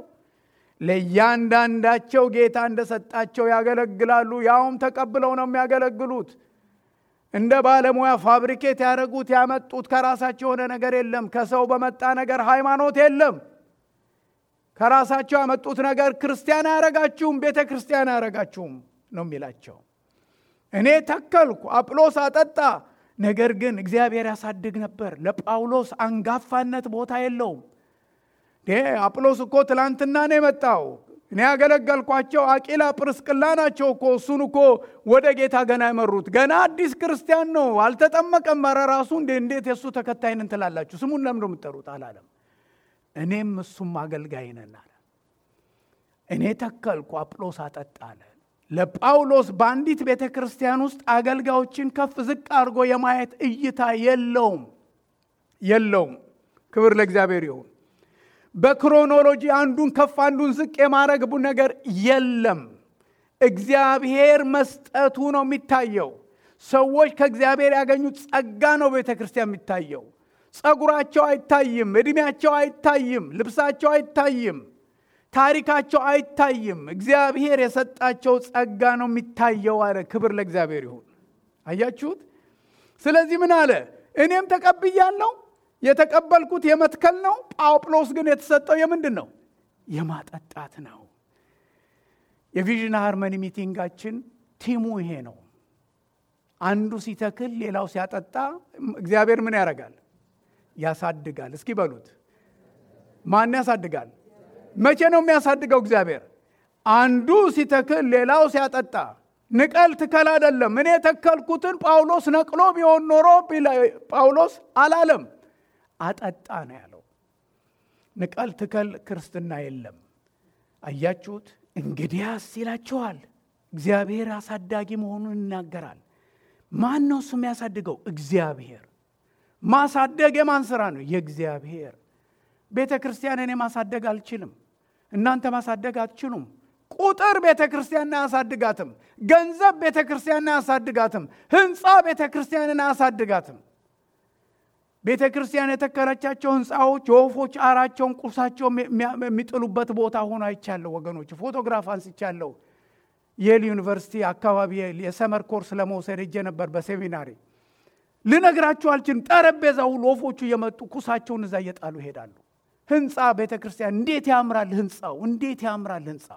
ለእያንዳንዳቸው ጌታ እንደሰጣቸው ያገለግላሉ። ያውም ተቀብለው ነው የሚያገለግሉት። እንደ ባለሙያ ፋብሪኬት ያደረጉት ያመጡት ከራሳቸው የሆነ ነገር የለም። ከሰው በመጣ ነገር ሃይማኖት የለም። ከራሳቸው ያመጡት ነገር ክርስቲያን አያረጋችሁም፣ ቤተ ክርስቲያን አያረጋችሁም ነው የሚላቸው። እኔ ተከልኩ፣ አጵሎስ አጠጣ፣ ነገር ግን እግዚአብሔር ያሳድግ ነበር። ለጳውሎስ አንጋፋነት ቦታ የለውም። አጵሎስ እኮ ትላንትና ነው የመጣው። እኔ ያገለገልኳቸው አቂላ ጵርስቅላ ናቸው እኮ እሱን እኮ ወደ ጌታ ገና የመሩት ገና አዲስ ክርስቲያን ነው፣ አልተጠመቀም። ኧረ ራሱ እንዴት የእሱ ተከታይንን ትላላችሁ? ስሙን ለምንድን ነው የምትጠሩት አላለም። እኔም እሱም አገልጋይ ነን አለ። እኔ ተከልኩ አጵሎስ አጠጣ አለ። ለጳውሎስ በአንዲት ቤተ ክርስቲያን ውስጥ አገልጋዮችን ከፍ ዝቅ አድርጎ የማየት እይታ የለውም የለውም። ክብር ለእግዚአብሔር ይሁን። በክሮኖሎጂ አንዱን ከፍ አንዱን ዝቅ የማድረግ ነገር የለም። እግዚአብሔር መስጠቱ ነው የሚታየው። ሰዎች ከእግዚአብሔር ያገኙት ጸጋ ነው ቤተ ክርስቲያን የሚታየው። ጸጉራቸው አይታይም፣ ዕድሜያቸው አይታይም፣ ልብሳቸው አይታይም፣ ታሪካቸው አይታይም። እግዚአብሔር የሰጣቸው ጸጋ ነው የሚታየው አለ። ክብር ለእግዚአብሔር ይሁን። አያችሁት? ስለዚህ ምን አለ? እኔም ተቀብያለሁ የተቀበልኩት የመትከል ነው። ጳውሎስ ግን የተሰጠው የምንድን ነው? የማጠጣት ነው። የቪዥን ሃርመኒ ሚቲንጋችን ቲሙ ይሄ ነው። አንዱ ሲተክል፣ ሌላው ሲያጠጣ፣ እግዚአብሔር ምን ያደርጋል? ያሳድጋል። እስኪ በሉት፣ ማን ያሳድጋል? መቼ ነው የሚያሳድገው? እግዚአብሔር። አንዱ ሲተክል፣ ሌላው ሲያጠጣ። ንቀል ትከል አይደለም። እኔ የተከልኩትን ጳውሎስ ነቅሎ ቢሆን ኖሮ ጳውሎስ አላለም አጠጣ ነው ያለው። ንቀል ትከል ክርስትና የለም። አያችሁት? እንግዲያስ ይላችኋል። እግዚአብሔር አሳዳጊ መሆኑን ይናገራል። ማን ነው እሱ የሚያሳድገው? እግዚአብሔር። ማሳደግ የማን ስራ ነው? የእግዚአብሔር። ቤተ ክርስቲያን እኔ ማሳደግ አልችልም። እናንተ ማሳደግ አትችሉም። ቁጥር ቤተ ክርስቲያንን አያሳድጋትም። ገንዘብ ቤተ ክርስቲያንን አያሳድጋትም። ህንፃ ቤተ ክርስቲያንን አያሳድጋትም። ቤተ ክርስቲያን የተከለቻቸው ህንፃዎች የወፎች አራቸውን ቁርሳቸውን የሚጥሉበት ቦታ ሆኖ አይቻለሁ። ወገኖች ፎቶግራፍ አንስቻለሁ። የል ዩኒቨርሲቲ አካባቢ የሰመር ኮርስ ለመውሰድ ሄጄ ነበር በሴሚናሪ። ልነግራችሁ አልችልም። ጠረጴዛ ሁሉ ወፎቹ እየመጡ ኩሳቸውን እዛ እየጣሉ ይሄዳሉ። ህንፃ ቤተ ክርስቲያን እንዴት ያምራል! ህንፃው እንዴት ያምራል! ህንፃው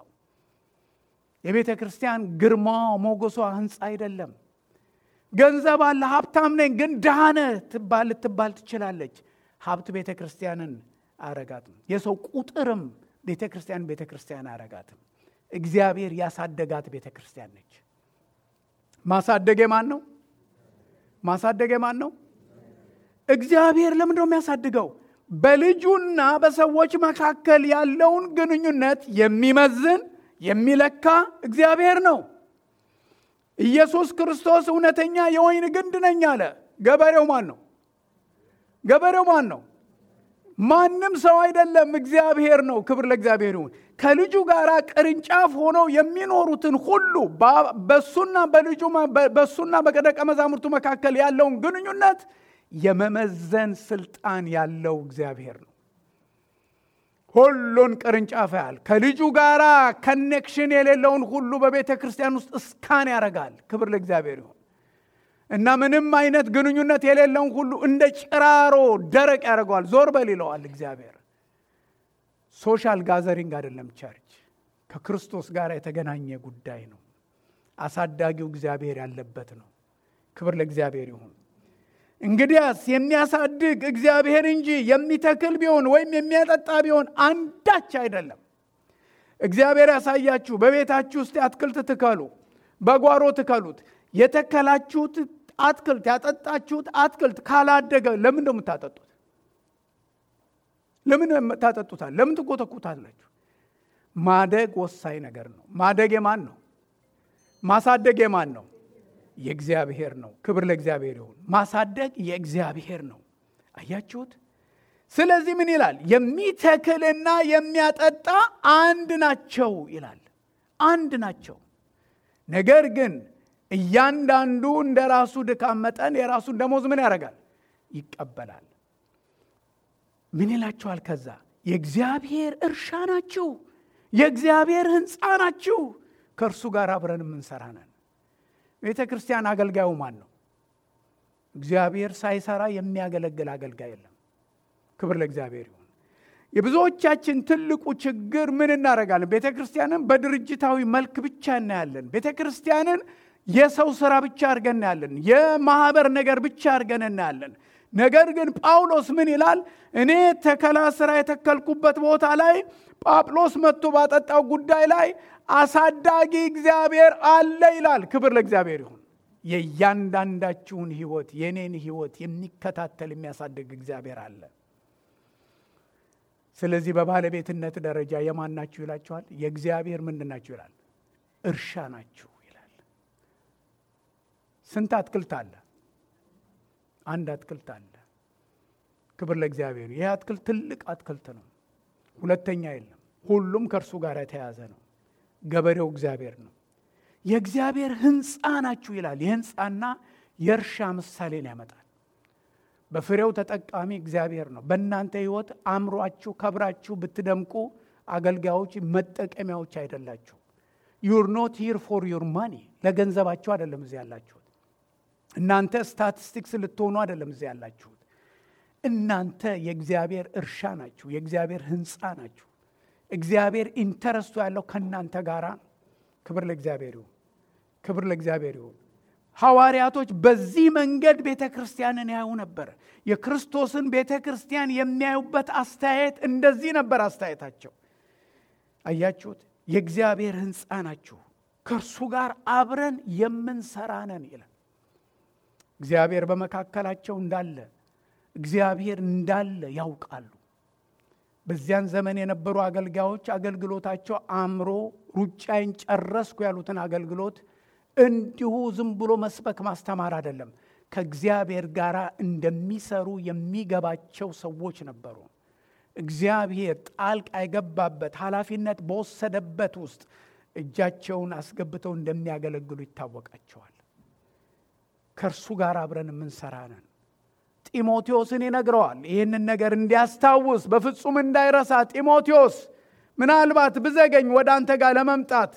የቤተ ክርስቲያን ግርማ ሞገሷ ህንፃ አይደለም። ገንዘብ አለ፣ ሀብታም ነኝ ግን ድሃ ነህ ትባል ልትባል ትችላለች። ሀብት ቤተ ክርስቲያንን አያረጋትም። የሰው ቁጥርም ቤተ ክርስቲያን ቤተ ክርስቲያን አያረጋትም። እግዚአብሔር ያሳደጋት ቤተ ክርስቲያን ነች። ማሳደግ የማን ነው? ማሳደግ የማን ነው? እግዚአብሔር ለምንድን ነው የሚያሳድገው? በልጁና በሰዎች መካከል ያለውን ግንኙነት የሚመዝን የሚለካ እግዚአብሔር ነው። ኢየሱስ ክርስቶስ እውነተኛ የወይን ግንድ ነኝ አለ። ገበሬው ማን ነው? ገበሬው ማን ነው? ማንም ሰው አይደለም፣ እግዚአብሔር ነው። ክብር ለእግዚአብሔር ይሁን። ከልጁ ጋር ቅርንጫፍ ሆነው የሚኖሩትን ሁሉ በሱና በልጁ በሱና በደቀ መዛሙርቱ መካከል ያለውን ግንኙነት የመመዘን ስልጣን ያለው እግዚአብሔር ነው። ሁሉን ቅርንጫፍ ያህል ከልጁ ጋር ከኔክሽን የሌለውን ሁሉ በቤተ ክርስቲያን ውስጥ እስካን ያደርጋል። ክብር ለእግዚአብሔር ይሁን እና ምንም አይነት ግንኙነት የሌለውን ሁሉ እንደ ጭራሮ ደረቅ ያደርገዋል። ዞር በል ይለዋል እግዚአብሔር። ሶሻል ጋዘሪንግ አይደለም ቸርች፣ ከክርስቶስ ጋር የተገናኘ ጉዳይ ነው። አሳዳጊው እግዚአብሔር ያለበት ነው። ክብር ለእግዚአብሔር ይሁን። እንግዲያስ የሚያሳድግ እግዚአብሔር እንጂ የሚተክል ቢሆን ወይም የሚያጠጣ ቢሆን አንዳች አይደለም። እግዚአብሔር ያሳያችሁ። በቤታችሁ ውስጥ አትክልት ትከሉ፣ በጓሮ ትከሉት። የተከላችሁት አትክልት ያጠጣችሁት አትክልት ካላደገ ለምን ነው የምታጠጡት? ለምን ታጠጡታል? ለምን ትጎተኩታላችሁ? ማደግ ወሳኝ ነገር ነው። ማደግ የማን ነው? ማሳደግ የማን ነው? የእግዚአብሔር ነው። ክብር ለእግዚአብሔር ይሁን። ማሳደግ የእግዚአብሔር ነው። አያችሁት? ስለዚህ ምን ይላል? የሚተክልና የሚያጠጣ አንድ ናቸው ይላል። አንድ ናቸው። ነገር ግን እያንዳንዱ እንደ ራሱ ድካም መጠን የራሱን ደሞዝ ምን ያደርጋል? ይቀበላል። ምን ይላችኋል? ከዛ የእግዚአብሔር እርሻ ናችሁ፣ የእግዚአብሔር ሕንፃ ናችሁ፣ ከእርሱ ጋር አብረን የምንሰራ ነን። ቤተ ክርስቲያን አገልጋዩ ማን ነው? እግዚአብሔር ሳይሰራ የሚያገለግል አገልጋይ የለም። ክብር ለእግዚአብሔር ይሁን። የብዙዎቻችን ትልቁ ችግር ምን እናደርጋለን? ቤተ ክርስቲያንን በድርጅታዊ መልክ ብቻ እናያለን። ቤተ ክርስቲያንን የሰው ስራ ብቻ አድርገን እናያለን። የማህበር ነገር ብቻ አድርገን እናያለን። ነገር ግን ጳውሎስ ምን ይላል? እኔ ተከላ ስራ የተከልኩበት ቦታ ላይ ጳውሎስ መጥቶ ባጠጣው ጉዳይ ላይ አሳዳጊ እግዚአብሔር አለ ይላል። ክብር ለእግዚአብሔር ይሁን። የእያንዳንዳችሁን ህይወት የኔን ህይወት የሚከታተል የሚያሳድግ እግዚአብሔር አለ። ስለዚህ በባለቤትነት ደረጃ የማን ናችሁ ይላችኋል? የእግዚአብሔር ምንድን ናችሁ ይላል? እርሻ ናችሁ ይላል። ስንት አትክልት አለ? አንድ አትክልት አለ። ክብር ለእግዚአብሔር። ይህ አትክልት ትልቅ አትክልት ነው። ሁለተኛ የለም። ሁሉም ከእርሱ ጋር የተያዘ ነው። ገበሬው እግዚአብሔር ነው። የእግዚአብሔር ህንፃ ናችሁ ይላል። የህንፃና የእርሻ ምሳሌን ያመጣል። በፍሬው ተጠቃሚ እግዚአብሔር ነው። በእናንተ ህይወት አምሯችሁ ከብራችሁ ብትደምቁ አገልጋዮች መጠቀሚያዎች አይደላችሁ። ዩር ኖት ሂር ፎር ዩር ማኒ ለገንዘባችሁ አይደለም እዚህ ያላችሁት። እናንተ ስታቲስቲክስ ልትሆኑ አይደለም እዚህ ያላችሁት። እናንተ የእግዚአብሔር እርሻ ናችሁ፣ የእግዚአብሔር ህንፃ ናችሁ። እግዚአብሔር ኢንተረስቱ ያለው ከእናንተ ጋራ ነው። ክብር ለእግዚአብሔር ይሁን። ክብር ለእግዚአብሔር ይሁን። ሐዋርያቶች በዚህ መንገድ ቤተ ክርስቲያንን ያዩ ነበር። የክርስቶስን ቤተ ክርስቲያን የሚያዩበት አስተያየት እንደዚህ ነበር አስተያየታቸው። አያችሁት? የእግዚአብሔር ህንፃ ናችሁ፣ ከእርሱ ጋር አብረን የምንሰራ ነን ይላል። እግዚአብሔር በመካከላቸው እንዳለ እግዚአብሔር እንዳለ ያውቃሉ። በዚያን ዘመን የነበሩ አገልጋዮች አገልግሎታቸው አምሮ ሩጫዬን ጨረስኩ ያሉትን አገልግሎት እንዲሁ ዝም ብሎ መስበክ ማስተማር አይደለም። ከእግዚአብሔር ጋር እንደሚሰሩ የሚገባቸው ሰዎች ነበሩ። እግዚአብሔር ጣልቃ የገባበት ኃላፊነት በወሰደበት ውስጥ እጃቸውን አስገብተው እንደሚያገለግሉ ይታወቃቸዋል። ከእርሱ ጋር አብረን የምንሰራ ነን። ጢሞቴዎስን ይነግረዋል ይህንን ነገር እንዲያስታውስ በፍጹም እንዳይረሳ። ጢሞቴዎስ ምናልባት ብዘገኝ ወደ አንተ ጋር ለመምጣት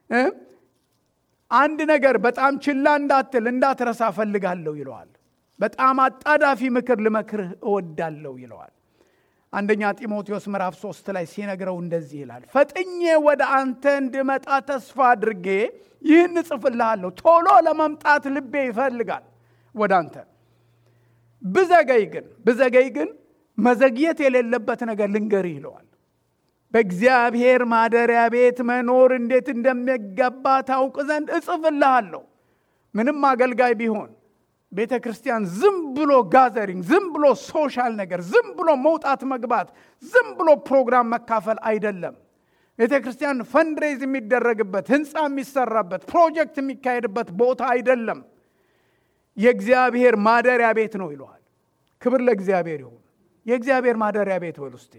አንድ ነገር በጣም ችላ እንዳትል እንዳትረሳ እፈልጋለሁ ይለዋል። በጣም አጣዳፊ ምክር ልመክርህ እወዳለሁ ይለዋል። አንደኛ ጢሞቴዎስ ምዕራፍ ሶስት ላይ ሲነግረው እንደዚህ ይላል፣ ፈጥኜ ወደ አንተ እንድመጣ ተስፋ አድርጌ ይህን እጽፍልሃለሁ። ቶሎ ለመምጣት ልቤ ይፈልጋል ወደ አንተ ብዘገይ ግን ብዘገይ ግን መዘግየት የሌለበት ነገር ልንገርህ ይለዋል። በእግዚአብሔር ማደሪያ ቤት መኖር እንዴት እንደሚገባ ታውቅ ዘንድ እጽፍልሃለሁ። ምንም አገልጋይ ቢሆን ቤተ ክርስቲያን ዝም ብሎ ጋዘሪንግ፣ ዝም ብሎ ሶሻል ነገር፣ ዝም ብሎ መውጣት መግባት፣ ዝም ብሎ ፕሮግራም መካፈል አይደለም። ቤተ ክርስቲያን ፈንድሬዝ የሚደረግበት ህንፃ የሚሰራበት ፕሮጀክት የሚካሄድበት ቦታ አይደለም። የእግዚአብሔር ማደሪያ ቤት ነው ይለዋል። ክብር ለእግዚአብሔር ይሁን። የእግዚአብሔር ማደሪያ ቤት በል ውስጤ።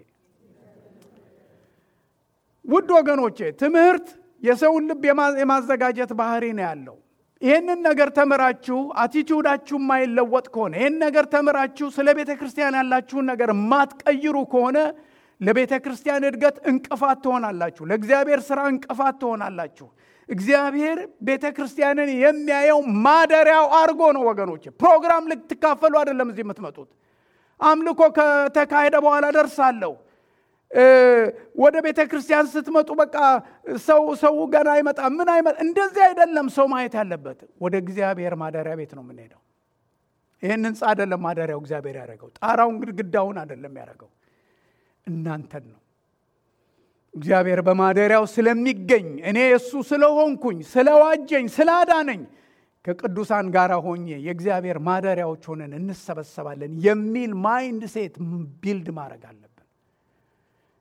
ውድ ወገኖቼ ትምህርት የሰውን ልብ የማዘጋጀት ባህሪ ነው ያለው። ይህንን ነገር ተምራችሁ አቲቲዩዳችሁ የማይለወጥ ከሆነ ይህን ነገር ተምራችሁ ስለ ቤተ ክርስቲያን ያላችሁን ነገር የማትቀይሩ ከሆነ ለቤተ ክርስቲያን እድገት እንቅፋት ትሆናላችሁ። ለእግዚአብሔር ስራ እንቅፋት ትሆናላችሁ። እግዚአብሔር ቤተ ክርስቲያንን የሚያየው ማደሪያው አድርጎ ነው ወገኖች። ፕሮግራም ልትካፈሉ አይደለም እዚህ የምትመጡት። አምልኮ ከተካሄደ በኋላ ደርሳለሁ። ወደ ቤተ ክርስቲያን ስትመጡ በቃ ሰው ሰው ገና አይመጣ ምን አይመጣ፣ እንደዚህ አይደለም ሰው ማየት ያለበት። ወደ እግዚአብሔር ማደሪያ ቤት ነው የምንሄደው። ይህን ህንፃ አይደለም ማደሪያው እግዚአብሔር ያደረገው። ጣራውን ግድግዳውን አይደለም ያደረገው፣ እናንተን ነው። እግዚአብሔር በማደሪያው ስለሚገኝ እኔ እሱ ስለሆንኩኝ ስለዋጀኝ ስላዳነኝ ከቅዱሳን ጋር ሆኜ የእግዚአብሔር ማደሪያዎች ሆነን እንሰበሰባለን የሚል ማይንድ ሴት ቢልድ ማድረግ አለብን።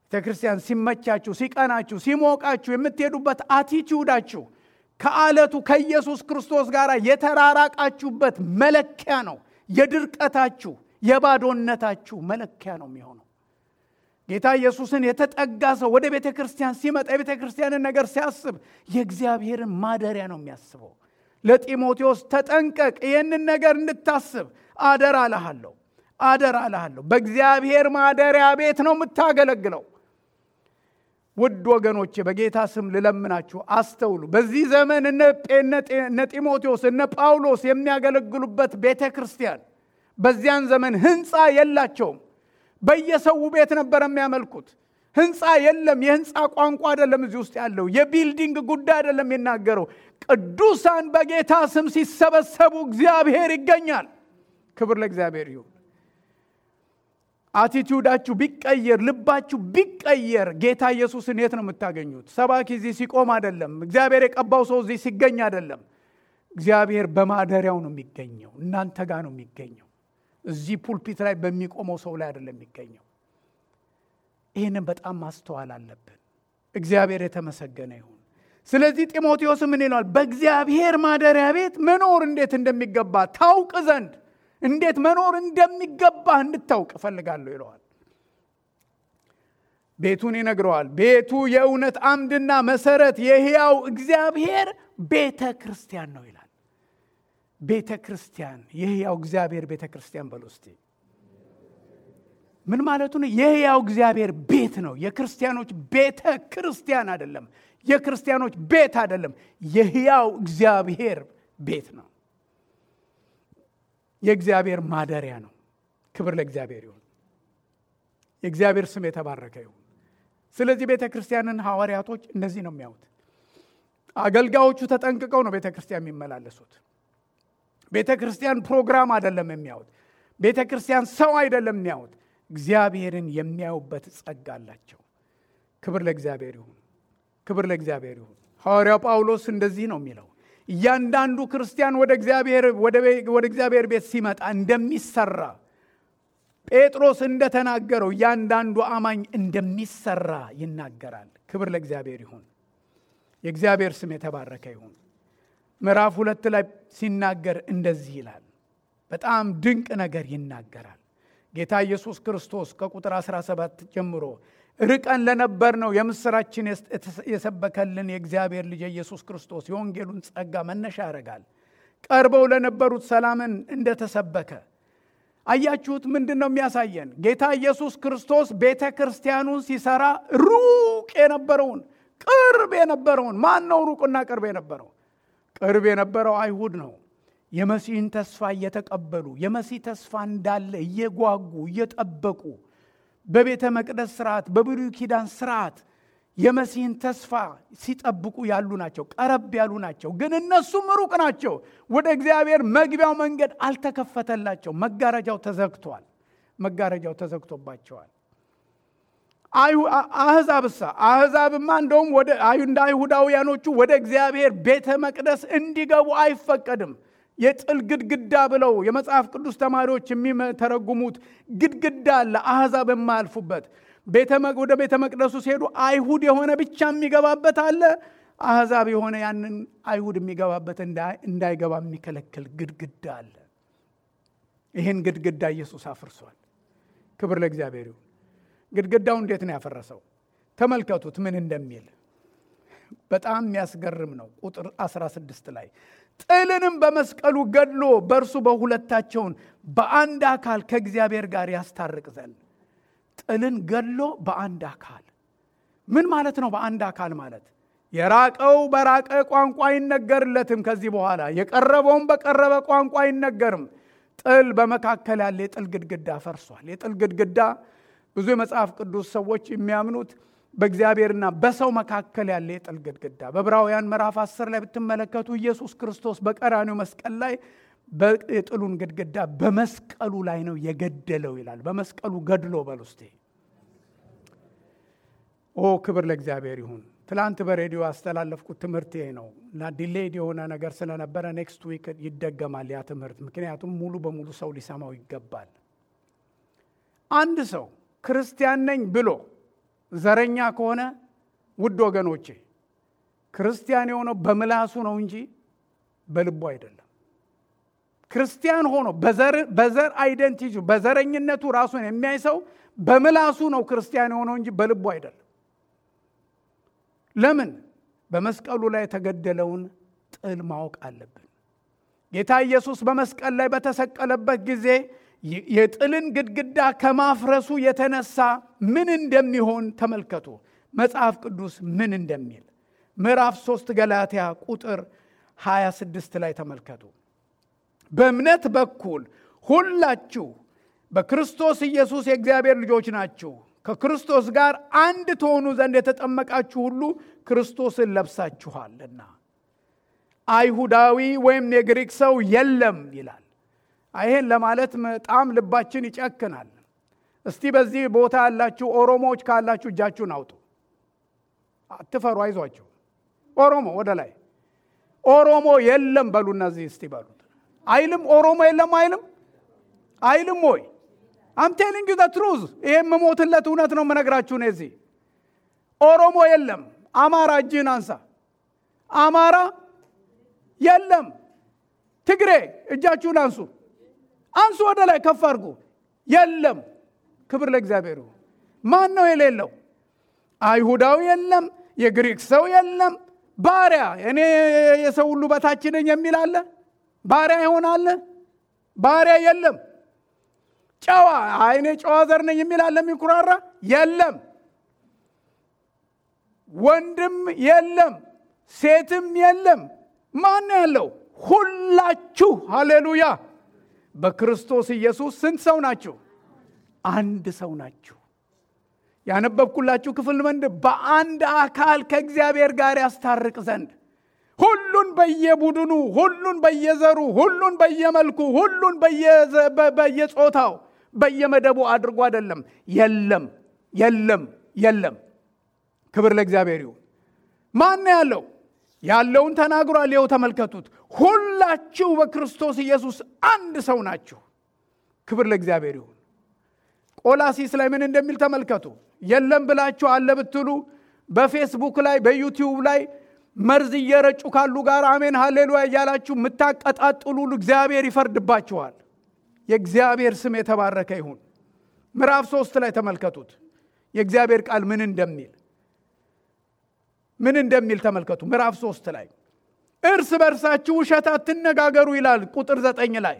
ቤተ ክርስቲያን ሲመቻችሁ፣ ሲቀናችሁ፣ ሲሞቃችሁ የምትሄዱበት አቲቲዩዳችሁ ከአለቱ ከኢየሱስ ክርስቶስ ጋር የተራራቃችሁበት መለኪያ ነው። የድርቀታችሁ የባዶነታችሁ መለኪያ ነው የሚሆነው። ጌታ ኢየሱስን የተጠጋ ሰው ወደ ቤተ ክርስቲያን ሲመጣ የቤተ ክርስቲያንን ነገር ሲያስብ የእግዚአብሔርን ማደሪያ ነው የሚያስበው። ለጢሞቴዎስ ተጠንቀቅ፣ ይህንን ነገር እንድታስብ አደራ እልሃለሁ፣ አደራ እልሃለሁ። በእግዚአብሔር ማደሪያ ቤት ነው የምታገለግለው። ውድ ወገኖቼ በጌታ ስም ልለምናችሁ አስተውሉ። በዚህ ዘመን እነ ጢሞቴዎስ እነ ጳውሎስ የሚያገለግሉበት ቤተ ክርስቲያን በዚያን ዘመን ህንፃ የላቸውም። በየሰው ቤት ነበር የሚያመልኩት። ህንፃ የለም። የህንፃ ቋንቋ አይደለም እዚህ ውስጥ ያለው የቢልዲንግ ጉዳይ አይደለም የሚናገረው። ቅዱሳን በጌታ ስም ሲሰበሰቡ እግዚአብሔር ይገኛል። ክብር ለእግዚአብሔር ይሁን። አቲቲዩዳችሁ ቢቀየር፣ ልባችሁ ቢቀየር ጌታ ኢየሱስን የት ነው የምታገኙት? ሰባኪ እዚህ ሲቆም አይደለም። እግዚአብሔር የቀባው ሰው እዚህ ሲገኝ አይደለም። እግዚአብሔር በማደሪያው ነው የሚገኘው። እናንተ ጋር ነው የሚገኘው። እዚህ ፑልፒት ላይ በሚቆመው ሰው ላይ አይደለም የሚገኘው። ይህንን በጣም ማስተዋል አለብን። እግዚአብሔር የተመሰገነ ይሁን። ስለዚህ ጢሞቴዎስ ምን ይለዋል? በእግዚአብሔር ማደሪያ ቤት መኖር እንዴት እንደሚገባ ታውቅ ዘንድ እንዴት መኖር እንደሚገባ እንድታውቅ እፈልጋለሁ ይለዋል። ቤቱን ይነግረዋል። ቤቱ የእውነት አምድና መሰረት የሕያው እግዚአብሔር ቤተ ክርስቲያን ነው ይላል። ቤተ ክርስቲያን የሕያው እግዚአብሔር ቤተ ክርስቲያን በሉ እስቲ ምን ማለቱ ነው? የሕያው እግዚአብሔር ቤት ነው። የክርስቲያኖች ቤተ ክርስቲያን አይደለም። የክርስቲያኖች ቤት አይደለም። የሕያው እግዚአብሔር ቤት ነው። የእግዚአብሔር ማደሪያ ነው። ክብር ለእግዚአብሔር ይሁን። የእግዚአብሔር ስም የተባረከ ይሁን። ስለዚህ ቤተ ክርስቲያንን ሐዋርያቶች እንደዚህ ነው የሚያዩት። አገልጋዮቹ ተጠንቅቀው ነው ቤተ ክርስቲያን የሚመላለሱት። ቤተ ክርስቲያን ፕሮግራም አይደለም የሚያዩት። ቤተ ክርስቲያን ሰው አይደለም የሚያዩት። እግዚአብሔርን የሚያዩበት ጸጋ አላቸው። ክብር ለእግዚአብሔር ይሁን። ክብር ለእግዚአብሔር ይሁን። ሐዋርያው ጳውሎስ እንደዚህ ነው የሚለው እያንዳንዱ ክርስቲያን ወደ እግዚአብሔር ቤት ሲመጣ እንደሚሰራ ጴጥሮስ እንደተናገረው እያንዳንዱ አማኝ እንደሚሰራ ይናገራል። ክብር ለእግዚአብሔር ይሁን። የእግዚአብሔር ስም የተባረከ ይሁን። ምዕራፍ ሁለት ላይ ሲናገር እንደዚህ ይላል። በጣም ድንቅ ነገር ይናገራል። ጌታ ኢየሱስ ክርስቶስ ከቁጥር 17 ጀምሮ ርቀን ለነበር ነው የምስራችን የሰበከልን የእግዚአብሔር ልጅ ኢየሱስ ክርስቶስ የወንጌሉን ጸጋ መነሻ ያደርጋል። ቀርበው ለነበሩት ሰላምን እንደተሰበከ አያችሁት። ምንድን ነው የሚያሳየን? ጌታ ኢየሱስ ክርስቶስ ቤተ ክርስቲያኑን ሲሰራ ሩቅ የነበረውን ቅርብ የነበረውን ማን ነው? ሩቅና ቅርብ የነበረው ቅርብ የነበረው አይሁድ ነው። የመሲህን ተስፋ እየተቀበሉ የመሲህ ተስፋ እንዳለ እየጓጉ እየጠበቁ በቤተ መቅደስ ስርዓት በብሉይ ኪዳን ስርዓት የመሲህን ተስፋ ሲጠብቁ ያሉ ናቸው። ቀረብ ያሉ ናቸው። ግን እነሱም ሩቅ ናቸው። ወደ እግዚአብሔር መግቢያው መንገድ አልተከፈተላቸው። መጋረጃው ተዘግቷል። መጋረጃው ተዘግቶባቸዋል። አህዛብሳ አህዛብማ እንደውም እንደ አይሁዳውያኖቹ ወደ እግዚአብሔር ቤተ መቅደስ እንዲገቡ አይፈቀድም። የጥል ግድግዳ ብለው የመጽሐፍ ቅዱስ ተማሪዎች የሚተረጉሙት ግድግዳ አለ፣ አህዛብ የማያልፉበት ወደ ቤተ መቅደሱ ሲሄዱ አይሁድ የሆነ ብቻ የሚገባበት አለ። አህዛብ የሆነ ያንን አይሁድ የሚገባበት እንዳይገባ የሚከለክል ግድግዳ አለ። ይህን ግድግዳ ኢየሱስ አፍርሷል። ክብር ለእግዚአብሔር ይሁን። ግድግዳው እንዴት ነው ያፈረሰው? ተመልከቱት ምን እንደሚል በጣም የሚያስገርም ነው። ቁጥር 16 ላይ ጥልንም በመስቀሉ ገድሎ በእርሱ በሁለታቸውን በአንድ አካል ከእግዚአብሔር ጋር ያስታርቅ ዘንድ ጥልን ገድሎ በአንድ አካል ምን ማለት ነው? በአንድ አካል ማለት የራቀው በራቀ ቋንቋ አይነገርለትም። ከዚህ በኋላ የቀረበውም በቀረበ ቋንቋ አይነገርም። ጥል በመካከል ያለ የጥል ግድግዳ ፈርሷል። የጥል ግድግዳ ብዙ የመጽሐፍ ቅዱስ ሰዎች የሚያምኑት በእግዚአብሔርና በሰው መካከል ያለ የጥል ግድግዳ በዕብራውያን ምዕራፍ 10 ላይ ብትመለከቱ ኢየሱስ ክርስቶስ በቀራኒው መስቀል ላይ የጥሉን ግድግዳ በመስቀሉ ላይ ነው የገደለው ይላል። በመስቀሉ ገድሎ በል ውስጤ ኦ ክብር ለእግዚአብሔር ይሁን። ትላንት በሬዲዮ ያስተላለፍኩት ትምህርት ይሄ ነው እና ዲሌይድ የሆነ ነገር ስለነበረ ኔክስት ዊክ ይደገማል ያ ትምህርት፣ ምክንያቱም ሙሉ በሙሉ ሰው ሊሰማው ይገባል። አንድ ሰው ክርስቲያን ነኝ ብሎ ዘረኛ ከሆነ ውድ ወገኖቼ ክርስቲያን የሆነው በምላሱ ነው እንጂ በልቡ አይደለም። ክርስቲያን ሆኖ በዘር አይደንቲቲ በዘረኝነቱ ራሱን የሚያይ ሰው በምላሱ ነው ክርስቲያን የሆነው እንጂ በልቡ አይደለም። ለምን? በመስቀሉ ላይ የተገደለውን ጥል ማወቅ አለብን። ጌታ ኢየሱስ በመስቀል ላይ በተሰቀለበት ጊዜ የጥልን ግድግዳ ከማፍረሱ የተነሳ ምን እንደሚሆን ተመልከቱ። መጽሐፍ ቅዱስ ምን እንደሚል ምዕራፍ 3 ገላትያ ቁጥር 26 ላይ ተመልከቱ። በእምነት በኩል ሁላችሁ በክርስቶስ ኢየሱስ የእግዚአብሔር ልጆች ናችሁ። ከክርስቶስ ጋር አንድ ትሆኑ ዘንድ የተጠመቃችሁ ሁሉ ክርስቶስን ለብሳችኋልና። አይሁዳዊ ወይም የግሪክ ሰው የለም ይላል። ይሄን ለማለት በጣም ልባችን ይጨክናል። እስቲ በዚህ ቦታ ያላችሁ ኦሮሞዎች ካላችሁ እጃችሁን አውጡ። አትፈሩ፣ አይዟችሁ። ኦሮሞ ወደ ላይ ኦሮሞ የለም በሉ። እነዚህ እስቲ በሉት። አይልም ኦሮሞ የለም አይልም አይልም ወይ? አም ቴሊንግ ዩ ዘ ትሩዝ። ይሄ የምሞትለት እውነት ነው የምነግራችሁ። ነው እዚህ ኦሮሞ የለም። አማራ እጅህን አንሳ። አማራ የለም። ትግሬ እጃችሁን አንሱ፣ አንሱ፣ ወደ ላይ ከፍ አድርጉ። የለም። ክብር ለእግዚአብሔር ይሁን። ማን ነው የሌለው? አይሁዳዊ የለም። የግሪክ ሰው የለም። ባሪያ እኔ የሰው ሁሉ በታች ነኝ የሚል አለ? ባሪያ ይሆናል? ባሪያ የለም። ጨዋ አይኔ ጨዋ ዘር ነኝ የሚል አለ? የሚኩራራ የለም። ወንድም የለም፣ ሴትም የለም። ማን ያለው? ሁላችሁ ሃሌሉያ፣ በክርስቶስ ኢየሱስ ስንት ሰው ናችሁ? አንድ ሰው ናችሁ። ያነበብኩላችሁ ክፍል ምንድ በአንድ አካል ከእግዚአብሔር ጋር ያስታርቅ ዘንድ ሁሉን በየቡድኑ ሁሉን በየዘሩ ሁሉን በየመልኩ ሁሉን በየጾታው በየመደቡ አድርጎ አይደለም። የለም የለም የለም። ክብር ለእግዚአብሔር ይሁን። ማን ያለው? ያለውን ተናግሯል። ይኸው ተመልከቱት። ሁላችሁ በክርስቶስ ኢየሱስ አንድ ሰው ናችሁ። ክብር ለእግዚአብሔር ይሁን። ቆላሲስ ላይ ምን እንደሚል ተመልከቱ። የለም ብላችሁ አለ ብትሉ በፌስቡክ ላይ በዩቲዩብ ላይ መርዝ እየረጩ ካሉ ጋር አሜን ሃሌሉያ እያላችሁ የምታቀጣጥሉ እግዚአብሔር ይፈርድባችኋል። የእግዚአብሔር ስም የተባረከ ይሁን። ምዕራፍ ሶስት ላይ ተመልከቱት የእግዚአብሔር ቃል ምን እንደሚል ምን እንደሚል ተመልከቱ። ምዕራፍ ሶስት ላይ እርስ በርሳችሁ ውሸት አትነጋገሩ ይላል። ቁጥር ዘጠኝ ላይ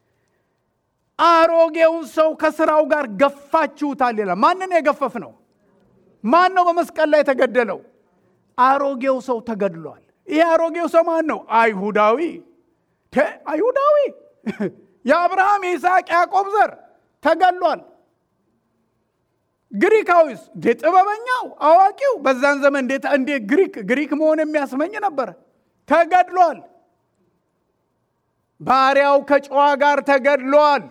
አሮጌውን ሰው ከስራው ጋር ገፋችሁታል ይላል። ማንን የገፈፍ ነው? ማን ነው በመስቀል ላይ የተገደለው? አሮጌው ሰው ተገድሏል። ይህ አሮጌው ሰው ማን ነው? አይሁዳዊ አይሁዳዊ የአብርሃም የይስሐቅ ያዕቆብ ዘር ተገድሏል። ግሪካዊስ ጥበበኛው አዋቂው በዛን ዘመን እንዴት ግሪክ ግሪክ መሆን የሚያስመኝ ነበረ። ተገድሏል። ባሪያው ከጨዋ ጋር ተገድሏል።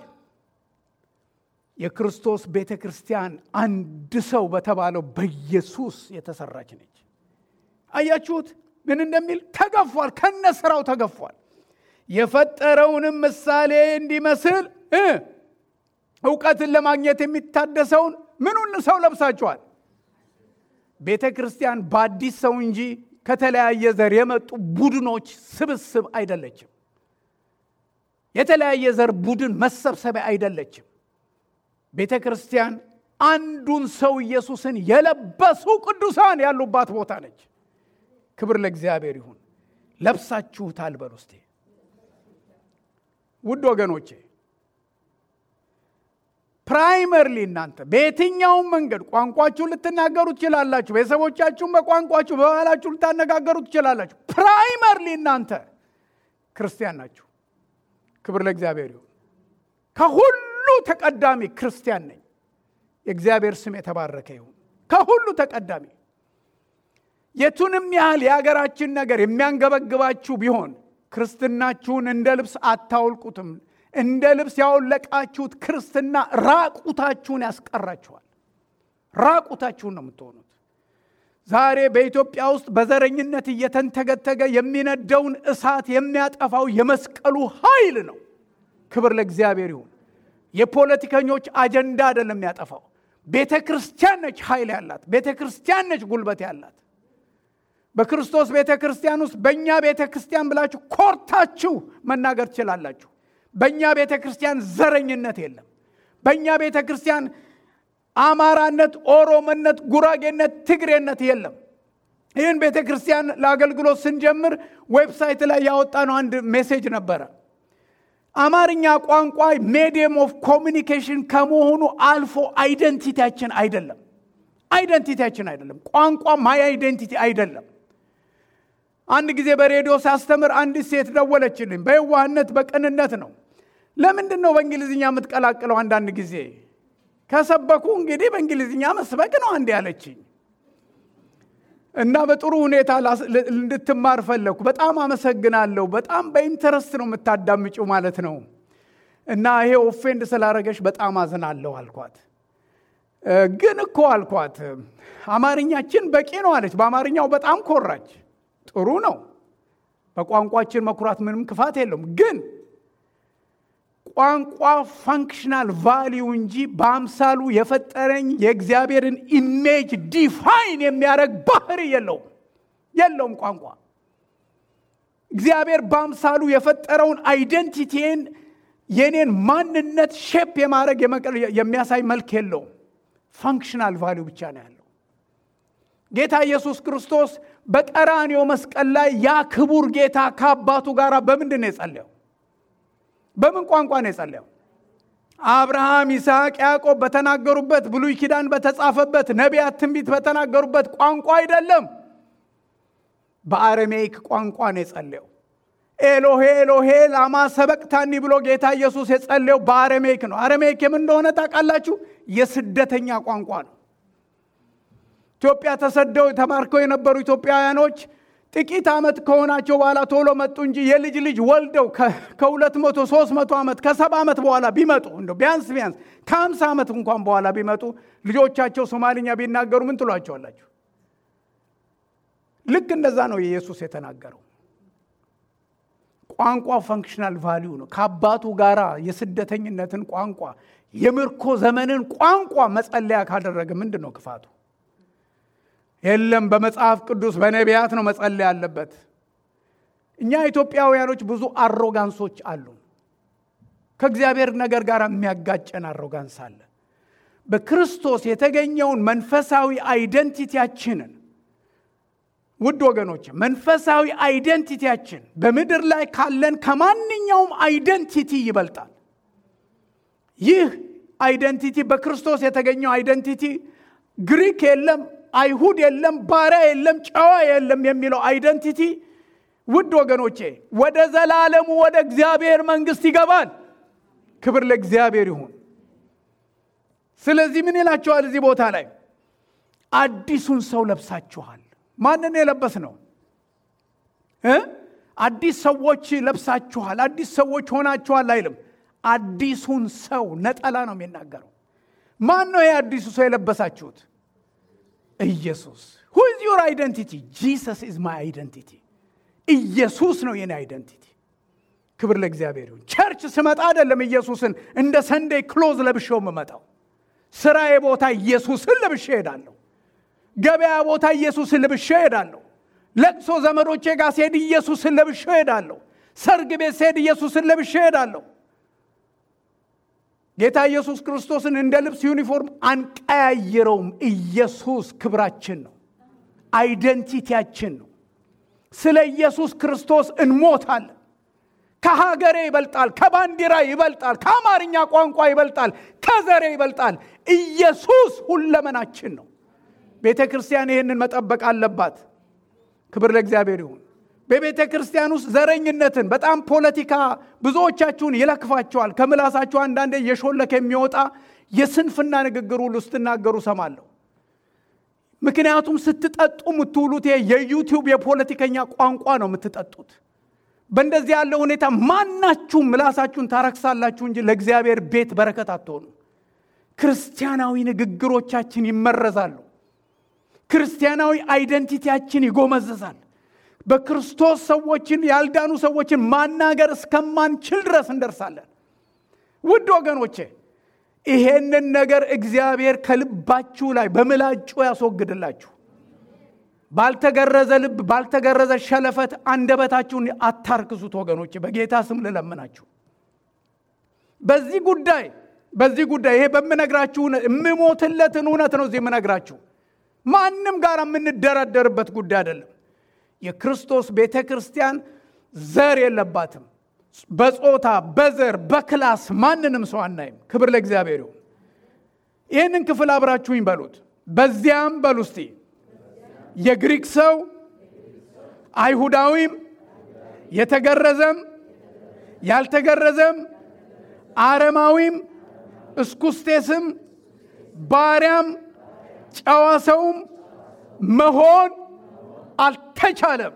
የክርስቶስ ቤተ ክርስቲያን አንድ ሰው በተባለው በኢየሱስ የተሰራች ነች። አያችሁት ምን እንደሚል ተገፏል። ከነ ስራው ተገፏል። የፈጠረውንም ምሳሌ እንዲመስል እውቀትን ለማግኘት የሚታደሰውን ምኑን ሰው ለብሳችኋል። ቤተ ክርስቲያን በአዲስ ሰው እንጂ ከተለያየ ዘር የመጡ ቡድኖች ስብስብ አይደለችም። የተለያየ ዘር ቡድን መሰብሰቢያ አይደለችም። ቤተ ክርስቲያን አንዱን ሰው ኢየሱስን የለበሱ ቅዱሳን ያሉባት ቦታ ነች። ክብር ለእግዚአብሔር ይሁን። ለብሳችሁታል በሉ እስቲ ውድ ወገኖቼ ፕራይመርሊ እናንተ በየትኛውም መንገድ ቋንቋችሁን ልትናገሩ ትችላላችሁ። ቤተሰቦቻችሁን በቋንቋችሁ በባህላችሁ ልታነጋገሩ ትችላላችሁ። ፕራይመርሊ እናንተ ክርስቲያን ናችሁ። ክብር ለእግዚአብሔር ይሁን። ከሁሉ ተቀዳሚ ክርስቲያን ነኝ። የእግዚአብሔር ስም የተባረከ ይሁን። ከሁሉ ተቀዳሚ የቱንም ያህል የሀገራችን ነገር የሚያንገበግባችሁ ቢሆን ክርስትናችሁን እንደ ልብስ አታውልቁትም። እንደ ልብስ ያወለቃችሁት ክርስትና ራቁታችሁን ያስቀራችኋል። ራቁታችሁን ነው የምትሆኑት። ዛሬ በኢትዮጵያ ውስጥ በዘረኝነት እየተንተገተገ የሚነደውን እሳት የሚያጠፋው የመስቀሉ ኃይል ነው። ክብር ለእግዚአብሔር ይሁን። የፖለቲከኞች አጀንዳ አይደለም የሚያጠፋው። ቤተ ክርስቲያን ነች ኃይል ያላት። ቤተ ክርስቲያን ነች ጉልበት ያላት። በክርስቶስ ቤተ ክርስቲያን ውስጥ በእኛ ቤተ ክርስቲያን ብላችሁ ኮርታችሁ መናገር ትችላላችሁ። በእኛ ቤተ ክርስቲያን ዘረኝነት የለም። በእኛ ቤተ ክርስቲያን አማራነት፣ ኦሮሞነት፣ ጉራጌነት፣ ትግሬነት የለም። ይህን ቤተ ክርስቲያን ለአገልግሎት ስንጀምር ዌብሳይት ላይ ያወጣነው አንድ ሜሴጅ ነበረ። አማርኛ ቋንቋ ሜዲየም ኦፍ ኮሚኒኬሽን ከመሆኑ አልፎ አይደንቲቲያችን አይደለም። አይደንቲቲያችን አይደለም። ቋንቋ ማይ አይደንቲቲ አይደለም። አንድ ጊዜ በሬዲዮ ሳስተምር አንዲት ሴት ደወለችልኝ። በየዋህነት በቅንነት ነው። ለምንድን ነው በእንግሊዝኛ የምትቀላቅለው? አንዳንድ ጊዜ ከሰበኩ እንግዲህ በእንግሊዝኛ መስበክ ነው አንድ ያለችኝ እና በጥሩ ሁኔታ እንድትማር ፈለግኩ። በጣም አመሰግናለሁ። በጣም በኢንተረስት ነው የምታዳምጪው ማለት ነው። እና ይሄ ኦፌንድ ስላረገሽ በጣም አዝናለሁ አልኳት። ግን እኮ አልኳት አማርኛችን በቂ ነው አለች። በአማርኛው በጣም ኮራች። ጥሩ ነው። በቋንቋችን መኩራት ምንም ክፋት የለውም። ግን ቋንቋ ፋንክሽናል ቫሊዩ እንጂ በአምሳሉ የፈጠረኝ የእግዚአብሔርን ኢሜጅ ዲፋይን የሚያደርግ ባህሪ የለውም የለውም። ቋንቋ እግዚአብሔር በአምሳሉ የፈጠረውን አይደንቲቲን የኔን ማንነት ሼፕ የማድረግ የሚያሳይ መልክ የለውም። ፋንክሽናል ቫሊዩ ብቻ ነው ያለው። ጌታ ኢየሱስ ክርስቶስ በቀራንዮ መስቀል ላይ ያ ክቡር ጌታ ከአባቱ ጋር በምንድን ነው የጸለየው? በምን ቋንቋ ነው የጸለየው? አብርሃም፣ ይስሐቅ፣ ያዕቆብ በተናገሩበት ብሉይ ኪዳን በተጻፈበት ነቢያት ትንቢት በተናገሩበት ቋንቋ አይደለም። በአረሜይክ ቋንቋ ነው የጸለየው። ኤሎሄ ኤሎሄ ላማ ሰበቅታኒ ብሎ ጌታ ኢየሱስ የጸለየው በአረሜይክ ነው። አረሜይክ የምን እንደሆነ ታውቃላችሁ? የስደተኛ ቋንቋ ነው። ኢትዮጵያ ተሰደው ተማርከው የነበሩ ኢትዮጵያውያኖች ጥቂት ዓመት ከሆናቸው በኋላ ቶሎ መጡ እንጂ የልጅ ልጅ ወልደው ከሁለት መቶ ሶስት መቶ ዓመት ከሰባ ዓመት በኋላ ቢመጡ እንደ ቢያንስ ቢያንስ ከሀምሳ ዓመት እንኳን በኋላ ቢመጡ ልጆቻቸው ሶማልኛ ቢናገሩ ምን ትሏቸዋላችሁ? ልክ እንደዛ ነው ኢየሱስ የተናገረው። ቋንቋ ፈንክሽናል ቫሊዩ ነው። ከአባቱ ጋራ የስደተኝነትን ቋንቋ የምርኮ ዘመንን ቋንቋ መጸለያ ካደረገ ምንድን ነው ክፋቱ? የለም በመጽሐፍ ቅዱስ በነቢያት ነው መጸለይ ያለበት። እኛ ኢትዮጵያውያኖች ብዙ አሮጋንሶች አሉ። ከእግዚአብሔር ነገር ጋር የሚያጋጨን አሮጋንስ አለ። በክርስቶስ የተገኘውን መንፈሳዊ አይደንቲቲያችንን ውድ ወገኖች መንፈሳዊ አይደንቲቲያችን በምድር ላይ ካለን ከማንኛውም አይደንቲቲ ይበልጣል። ይህ አይደንቲቲ በክርስቶስ የተገኘው አይደንቲቲ ግሪክ የለም አይሁድ የለም፣ ባሪያ የለም፣ ጨዋ የለም የሚለው አይደንቲቲ ውድ ወገኖቼ ወደ ዘላለሙ ወደ እግዚአብሔር መንግስት ይገባል። ክብር ለእግዚአብሔር ይሁን። ስለዚህ ምን ይላችኋል እዚህ ቦታ ላይ አዲሱን ሰው ለብሳችኋል። ማንን የለበስ ነው? አዲስ ሰዎች ለብሳችኋል፣ አዲስ ሰዎች ሆናችኋል አይልም። አዲሱን ሰው ነጠላ ነው የሚናገረው። ማን ነው ይህ አዲሱ ሰው የለበሳችሁት? ኢየሱስ ሁ ኢዝ ዩር አይደንቲቲ ጂሰስ ኢዝ ማይ አይደንቲቲ ኢየሱስ ነው የኔ አይደንቲቲ ክብር ለእግዚአብሔር ይሁን ቸርች ስመጣ አይደለም ኢየሱስን እንደ ሰንዴይ ክሎዝ ለብሼው የምመጣው ስራዬ ቦታ ኢየሱስን ለብሼ ሄዳለሁ ገበያ ቦታ ኢየሱስን ለብሼ ሄዳለሁ ለቅሶ ዘመዶቼ ጋር ስሄድ ኢየሱስን ለብሼ ሄዳለሁ ሰርግ ቤት ስሄድ ኢየሱስን ለብሼ ሄዳለሁ ጌታ ኢየሱስ ክርስቶስን እንደ ልብስ ዩኒፎርም አንቀያይረውም። ኢየሱስ ክብራችን ነው፣ አይደንቲቲያችን ነው። ስለ ኢየሱስ ክርስቶስ እንሞታለን። ከሀገሬ ይበልጣል፣ ከባንዲራ ይበልጣል፣ ከአማርኛ ቋንቋ ይበልጣል፣ ከዘሬ ይበልጣል። ኢየሱስ ሁለመናችን ነው። ቤተ ክርስቲያን ይህንን መጠበቅ አለባት። ክብር ለእግዚአብሔር ይሁን። በቤተ ክርስቲያን ውስጥ ዘረኝነትን በጣም ፖለቲካ ብዙዎቻችሁን ይለክፋቸዋል። ከምላሳችሁ አንዳንዴ እየሾለከ የሚወጣ የስንፍና ንግግር ሁሉ ስትናገሩ ሰማለሁ። ምክንያቱም ስትጠጡ የምትውሉት የዩቲዩብ የፖለቲከኛ ቋንቋ ነው የምትጠጡት። በእንደዚህ ያለ ሁኔታ ማናችሁም ምላሳችሁን ታረክሳላችሁ እንጂ ለእግዚአብሔር ቤት በረከት አትሆኑ። ክርስቲያናዊ ንግግሮቻችን ይመረዛሉ። ክርስቲያናዊ አይደንቲቲያችን ይጎመዝዛል። በክርስቶስ ሰዎችን ያልዳኑ ሰዎችን ማናገር እስከማንችል ድረስ እንደርሳለን። ውድ ወገኖቼ ይሄንን ነገር እግዚአብሔር ከልባችሁ ላይ በምላጩ ያስወግድላችሁ። ባልተገረዘ ልብ፣ ባልተገረዘ ሸለፈት አንደበታችሁን አታርክሱት ወገኖች፣ በጌታ ስም ልለምናችሁ። በዚህ ጉዳይ በዚህ ጉዳይ ይሄ በምነግራችሁ የምሞትለትን እውነት ነው እዚህ የምነግራችሁ። ማንም ጋር የምንደረደርበት ጉዳይ አይደለም። የክርስቶስ ቤተ ክርስቲያን ዘር የለባትም። በጾታ በዘር በክላስ ማንንም ሰው አናይም። ክብር ለእግዚአብሔር ይሁን። ይህንን ክፍል አብራችሁኝ በሉት። በዚያም በሉ እስቲ የግሪክ ሰው አይሁዳዊም፣ የተገረዘም ያልተገረዘም፣ አረማዊም፣ እስኩስቴስም፣ ባሪያም፣ ጨዋ ሰውም መሆን አልተቻለም።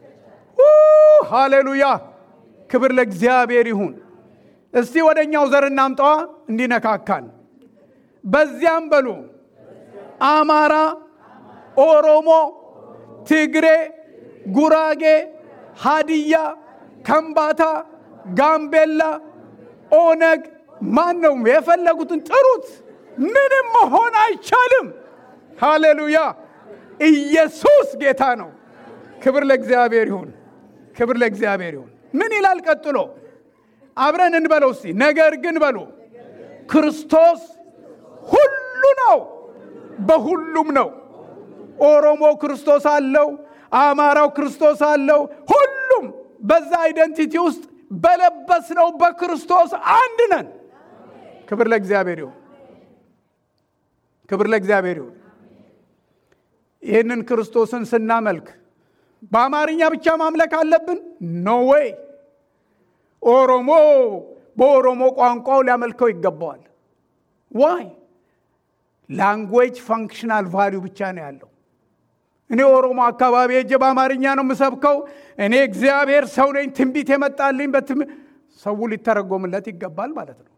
ሃሌሉያ! ክብር ለእግዚአብሔር ይሁን። እስቲ ወደ እኛው ዘር እናምጣዋ እንዲነካካን። በዚያም በሉ አማራ፣ ኦሮሞ፣ ትግሬ፣ ጉራጌ፣ ሃዲያ፣ ከምባታ፣ ጋምቤላ፣ ኦነግ ማን ነው የፈለጉትን ጥሩት። ምንም መሆን አይቻልም። ሃሌሉያ! ኢየሱስ ጌታ ነው። ክብር ለእግዚአብሔር ይሁን። ክብር ለእግዚአብሔር ይሁን። ምን ይላል ቀጥሎ? አብረን እንበለው እስቲ። ነገር ግን በሉ ክርስቶስ ሁሉ ነው፣ በሁሉም ነው። ኦሮሞ ክርስቶስ አለው፣ አማራው ክርስቶስ አለው። ሁሉም በዛ አይደንቲቲ ውስጥ በለበስነው በክርስቶስ አንድ ነን። ክብር ለእግዚአብሔር ይሁን። ክብር ለእግዚአብሔር ይሁን። ይህንን ክርስቶስን ስናመልክ በአማርኛ ብቻ ማምለክ አለብን? ኖ ዌይ። ኦሮሞ በኦሮሞ ቋንቋው ሊያመልከው ይገባዋል። ዋይ ላንጉዌጅ ፋንክሽናል ቫሊዩ ብቻ ነው ያለው። እኔ ኦሮሞ አካባቢ ሄጄ በአማርኛ ነው የምሰብከው። እኔ እግዚአብሔር ሰው ነኝ፣ ትንቢት የመጣልኝ በትም ሰው ሊተረጎምለት ይገባል ማለት ነው።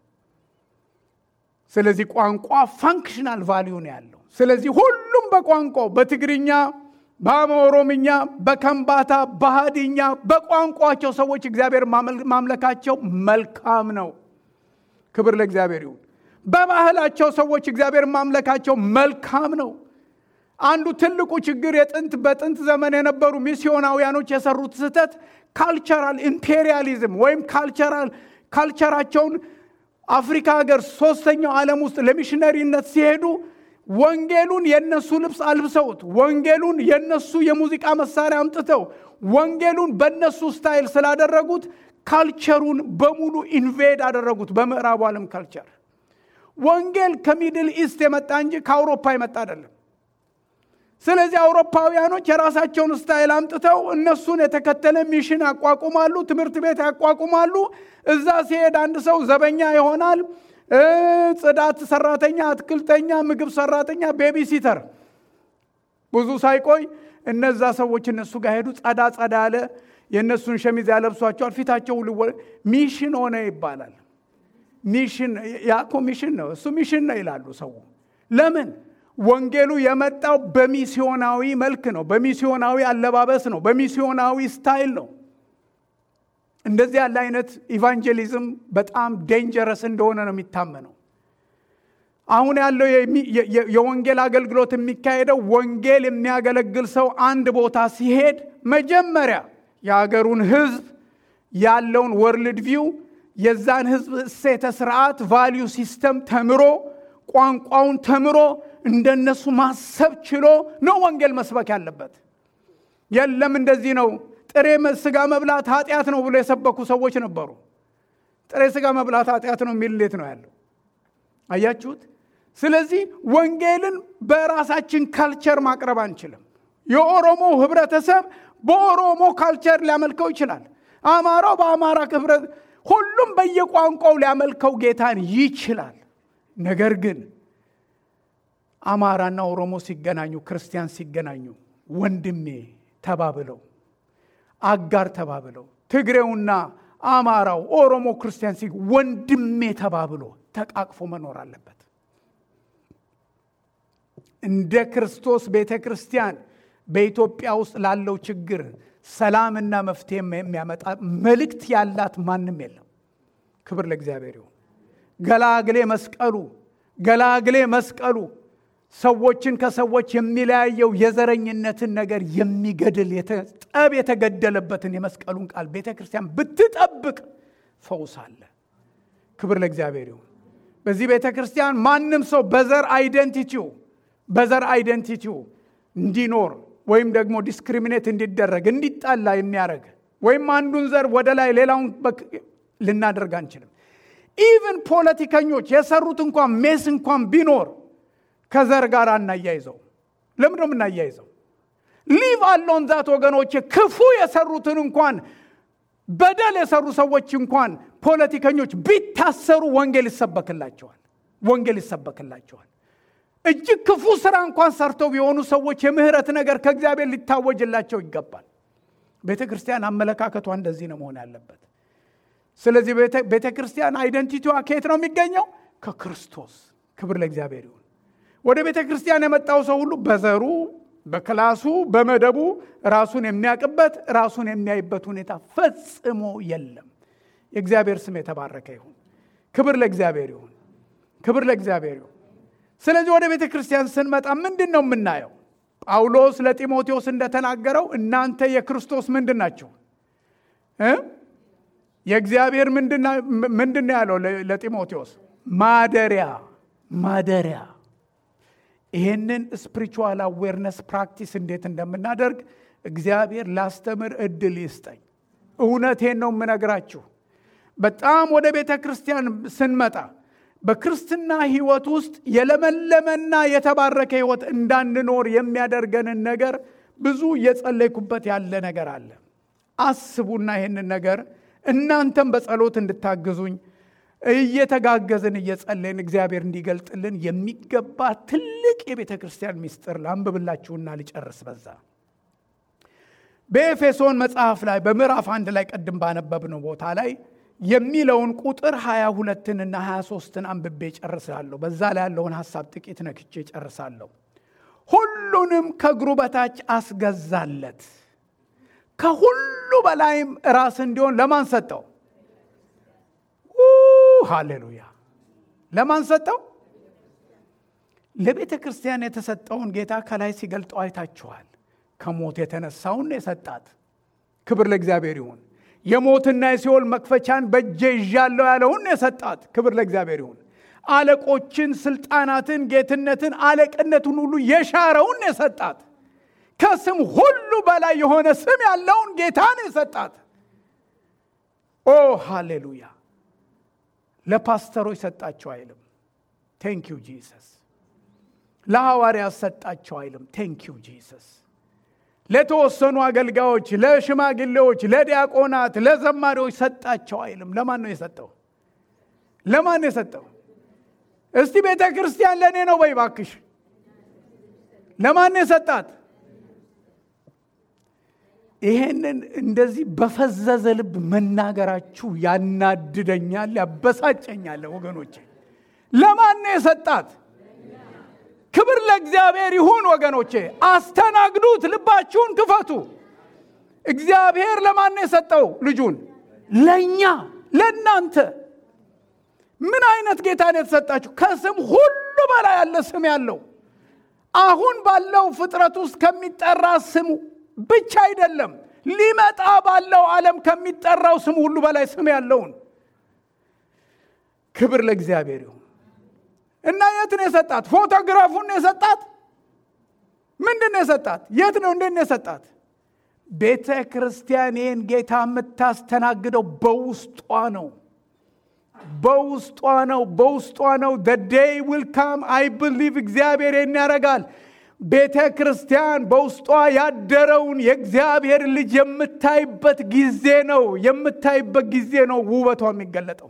ስለዚህ ቋንቋ ፋንክሽናል ቫሊዩ ነው ያለው። ስለዚህ ሁሉም በቋንቋው በትግርኛ በኦሮምኛ፣ በከምባታ፣ በሃዲኛ በቋንቋቸው ሰዎች እግዚአብሔር ማምለካቸው መልካም ነው። ክብር ለእግዚአብሔር ይሁን። በባህላቸው ሰዎች እግዚአብሔር ማምለካቸው መልካም ነው። አንዱ ትልቁ ችግር የጥንት በጥንት ዘመን የነበሩ ሚስዮናውያኖች የሰሩት ስህተት ካልቸራል ኢምፔሪያሊዝም ወይም ካልቸራል ካልቸራቸውን አፍሪካ ሀገር ሶስተኛው ዓለም ውስጥ ለሚሽነሪነት ሲሄዱ ወንጌሉን የነሱ ልብስ አልብሰውት ወንጌሉን የነሱ የሙዚቃ መሳሪያ አምጥተው ወንጌሉን በነሱ ስታይል ስላደረጉት ካልቸሩን በሙሉ ኢንቬድ አደረጉት። በምዕራቡ ዓለም ካልቸር ወንጌል ከሚድል ኢስት የመጣ እንጂ ከአውሮፓ የመጣ አይደለም። ስለዚህ አውሮፓውያኖች የራሳቸውን ስታይል አምጥተው እነሱን የተከተለ ሚሽን ያቋቁማሉ፣ ትምህርት ቤት ያቋቁማሉ። እዛ ሲሄድ አንድ ሰው ዘበኛ ይሆናል። ጽዳት ሰራተኛ፣ አትክልተኛ፣ ምግብ ሰራተኛ፣ ቤቢ ሲተር። ብዙ ሳይቆይ እነዛ ሰዎች እነሱ ጋር ሄዱ። ጸዳ ጸዳ ያለ የእነሱን ሸሚዝ ያለብሷቸዋል። ፊታቸው ሚሽን ሆነ ይባላል። ሚሽን ያኮ ሚሽን ነው እሱ ሚሽን ነው ይላሉ ሰው። ለምን? ወንጌሉ የመጣው በሚስዮናዊ መልክ ነው፣ በሚስዮናዊ አለባበስ ነው፣ በሚስዮናዊ ስታይል ነው። እንደዚህ ያለ አይነት ኢቫንጀሊዝም በጣም ዴንጀረስ እንደሆነ ነው የሚታመነው። አሁን ያለው የወንጌል አገልግሎት የሚካሄደው ወንጌል የሚያገለግል ሰው አንድ ቦታ ሲሄድ መጀመሪያ የሀገሩን ሕዝብ ያለውን ወርልድ ቪው የዛን ሕዝብ እሴተ ስርዓት ቫሊዩ ሲስተም ተምሮ ቋንቋውን ተምሮ እንደነሱ ማሰብ ችሎ ነው ወንጌል መስበክ ያለበት። የለም እንደዚህ ነው ጥሬ ስጋ መብላት ኃጢአት ነው ብሎ የሰበኩ ሰዎች ነበሩ። ጥሬ ስጋ መብላት ኃጢአት ነው የሚል እንዴት ነው ያለው? አያችሁት? ስለዚህ ወንጌልን በራሳችን ካልቸር ማቅረብ አንችልም። የኦሮሞ ህብረተሰብ በኦሮሞ ካልቸር ሊያመልከው ይችላል። አማራው በአማራ ህብረት፣ ሁሉም በየቋንቋው ሊያመልከው ጌታን ይችላል። ነገር ግን አማራና ኦሮሞ ሲገናኙ፣ ክርስቲያን ሲገናኙ ወንድሜ ተባብለው አጋር ተባብለው ትግሬውና አማራው ኦሮሞ ክርስቲያን ሲ ወንድሜ ተባብሎ ተቃቅፎ መኖር አለበት። እንደ ክርስቶስ ቤተ ክርስቲያን በኢትዮጵያ ውስጥ ላለው ችግር ሰላምና መፍትሄ የሚያመጣ መልእክት ያላት ማንም የለም። ክብር ለእግዚአብሔር ይሁን። ገላግሌ መስቀሉ ገላግሌ መስቀሉ ሰዎችን ከሰዎች የሚለያየው የዘረኝነትን ነገር የሚገድል ጠብ የተገደለበትን የመስቀሉን ቃል ቤተ ክርስቲያን ብትጠብቅ ፈውስ አለ። ክብር ለእግዚአብሔር ይሁን። በዚህ ቤተ ክርስቲያን ማንም ሰው በዘር አይደንቲቲው በዘር አይደንቲቲው እንዲኖር ወይም ደግሞ ዲስክሪሚኔት እንዲደረግ እንዲጣላ የሚያደርግ ወይም አንዱን ዘር ወደ ላይ ሌላውን ልናደርግ አንችልም። ኢቭን ፖለቲከኞች የሰሩት እንኳን ሜስ እንኳን ቢኖር ከዘር ጋር አናያይዘው። ለምን ነው የምናያይዘው? ሊቭ አሎን ዛት ወገኖች፣ ክፉ የሰሩትን እንኳን በደል የሰሩ ሰዎች እንኳን ፖለቲከኞች ቢታሰሩ ወንጌል ይሰበክላቸዋል። ወንጌል ይሰበክላቸዋል። እጅግ ክፉ ስራ እንኳን ሰርተው ቢሆኑ ሰዎች የምህረት ነገር ከእግዚአብሔር ሊታወጅላቸው ይገባል። ቤተ ክርስቲያን አመለካከቷ እንደዚህ ነው መሆን ያለበት። ስለዚህ ቤተ ክርስቲያን አይደንቲቲዋ ከየት ነው የሚገኘው? ከክርስቶስ። ክብር ለእግዚአብሔር ይሁን። ወደ ቤተ ክርስቲያን የመጣው ሰው ሁሉ በዘሩ፣ በክላሱ፣ በመደቡ ራሱን የሚያውቅበት ራሱን የሚያይበት ሁኔታ ፈጽሞ የለም። የእግዚአብሔር ስም የተባረከ ይሁን። ክብር ለእግዚአብሔር ይሁን። ክብር ለእግዚአብሔር ይሁን። ስለዚህ ወደ ቤተ ክርስቲያን ስንመጣ ምንድን ነው የምናየው? ጳውሎስ ለጢሞቴዎስ እንደተናገረው እናንተ የክርስቶስ ምንድን ናችሁ? የእግዚአብሔር ምንድን ነው ያለው ለጢሞቴዎስ? ማደሪያ ማደሪያ። ይህንን ስፒሪቹዋል አዌርነስ ፕራክቲስ እንዴት እንደምናደርግ እግዚአብሔር ላስተምር እድል ይስጠኝ። እውነቴን ነው የምነግራችሁ። በጣም ወደ ቤተ ክርስቲያን ስንመጣ በክርስትና ህይወት ውስጥ የለመለመና የተባረከ ህይወት እንዳንኖር የሚያደርገንን ነገር ብዙ እየጸለይኩበት ያለ ነገር አለ። አስቡና ይህንን ነገር እናንተም በጸሎት እንድታግዙኝ እየተጋገዝን እየጸለይን እግዚአብሔር እንዲገልጥልን የሚገባ ትልቅ የቤተ ክርስቲያን ምስጢር ላንብብላችሁና ልጨርስ። በዛ በኤፌሶን መጽሐፍ ላይ በምዕራፍ አንድ ላይ ቀድም ባነበብነው ቦታ ላይ የሚለውን ቁጥር 22ንና 23ን አንብቤ ጨርሳለሁ። በዛ ላይ ያለውን ሐሳብ ጥቂት ነክቼ ጨርሳለሁ። ሁሉንም ከእግሩ በታች አስገዛለት፣ ከሁሉ በላይም ራስ እንዲሆን ለማን ሰጠው? ሃሌሉያ! ለማን ሰጠው? ለቤተ ክርስቲያን የተሰጠውን ጌታ ከላይ ሲገልጠው አይታችኋል። ከሞት የተነሳውን የሰጣት ክብር ለእግዚአብሔር ይሁን። የሞትና የሲኦል መክፈቻን በእጄ ይዣለሁ ያለውን የሰጣት ክብር ለእግዚአብሔር ይሁን። አለቆችን፣ ስልጣናትን፣ ጌትነትን፣ አለቅነትን ሁሉ የሻረውን የሰጣት ከስም ሁሉ በላይ የሆነ ስም ያለውን ጌታን የሰጣት ኦ ሃሌሉያ! ለፓስተሮች ሰጣቸው አይልም፣ ቴንክ ዩ ጂሰስ። ለሐዋርያት ሰጣቸው አይልም፣ ቴንክ ዩ ጂሰስ። ለተወሰኑ አገልጋዮች፣ ለሽማግሌዎች፣ ለዲያቆናት፣ ለዘማሪዎች ሰጣቸው አይልም። ለማን ነው የሰጠው? ለማን ነው የሰጠው? እስቲ ቤተ ክርስቲያን ለእኔ ነው በይ ባክሽ። ለማን ነው የሰጣት? ይሄንን እንደዚህ በፈዘዘ ልብ መናገራችሁ ያናድደኛል፣ ያበሳጨኛል። ወገኖቼ ለማን ነው የሰጣት? ክብር ለእግዚአብሔር ይሁን። ወገኖቼ አስተናግዱት፣ ልባችሁን ክፈቱ። እግዚአብሔር ለማን ነው የሰጠው ልጁን? ለእኛ ለእናንተ። ምን አይነት ጌታ ነው የተሰጣችሁ? ከስም ሁሉ በላይ ያለ ስም ያለው አሁን ባለው ፍጥረት ውስጥ ከሚጠራ ስሙ ብቻ አይደለም፣ ሊመጣ ባለው ዓለም ከሚጠራው ስም ሁሉ በላይ ስም ያለውን ክብር ለእግዚአብሔር ይሁን። እና የት ነው የሰጣት? ፎቶግራፉን ነው የሰጣት? ምንድን ነው የሰጣት? የት ነው እንዴት ነው የሰጣት? ቤተ ክርስቲያን ይህን ጌታ የምታስተናግደው በውስጧ ነው። በውስጧ ነው። በውስጧ ነው። ዴይ ዊል ካም አይ ብሊቭ እግዚአብሔር ይህን ያደርጋል። ቤተ ክርስቲያን በውስጧ ያደረውን የእግዚአብሔር ልጅ የምታይበት ጊዜ ነው። የምታይበት ጊዜ ነው ውበቷ የሚገለጠው።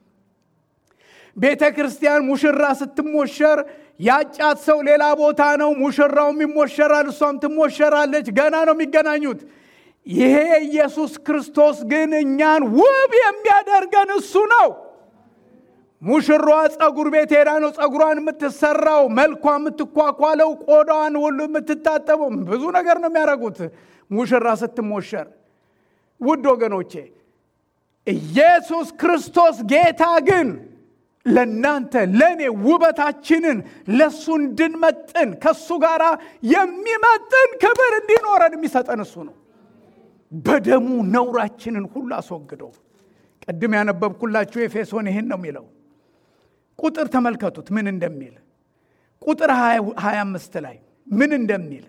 ቤተ ክርስቲያን ሙሽራ ስትሞሸር ያጫት ሰው ሌላ ቦታ ነው። ሙሽራውም ይሞሸራል፣ እሷም ትሞሸራለች። ገና ነው የሚገናኙት። ይሄ ኢየሱስ ክርስቶስ ግን እኛን ውብ የሚያደርገን እሱ ነው። ሙሽሯ ፀጉር ቤት ሄዳ ነው ፀጉሯን የምትሰራው፣ መልኳ የምትኳኳለው፣ ቆዳዋን ሁሉ የምትታጠበው። ብዙ ነገር ነው የሚያደርጉት ሙሽራ ስትሞሸር። ውድ ወገኖቼ ኢየሱስ ክርስቶስ ጌታ ግን ለእናንተ ለእኔ ውበታችንን ለእሱ እንድንመጥን ከእሱ ጋር የሚመጥን ክብር እንዲኖረን የሚሰጠን እሱ ነው። በደሙ ነውራችንን ሁሉ አስወግዶ ቅድም ያነበብኩላችሁ ኤፌሶን ይህን ነው የሚለው። ቁጥር ተመልከቱት ምን እንደሚል ቁጥር 25 ላይ ምን እንደሚል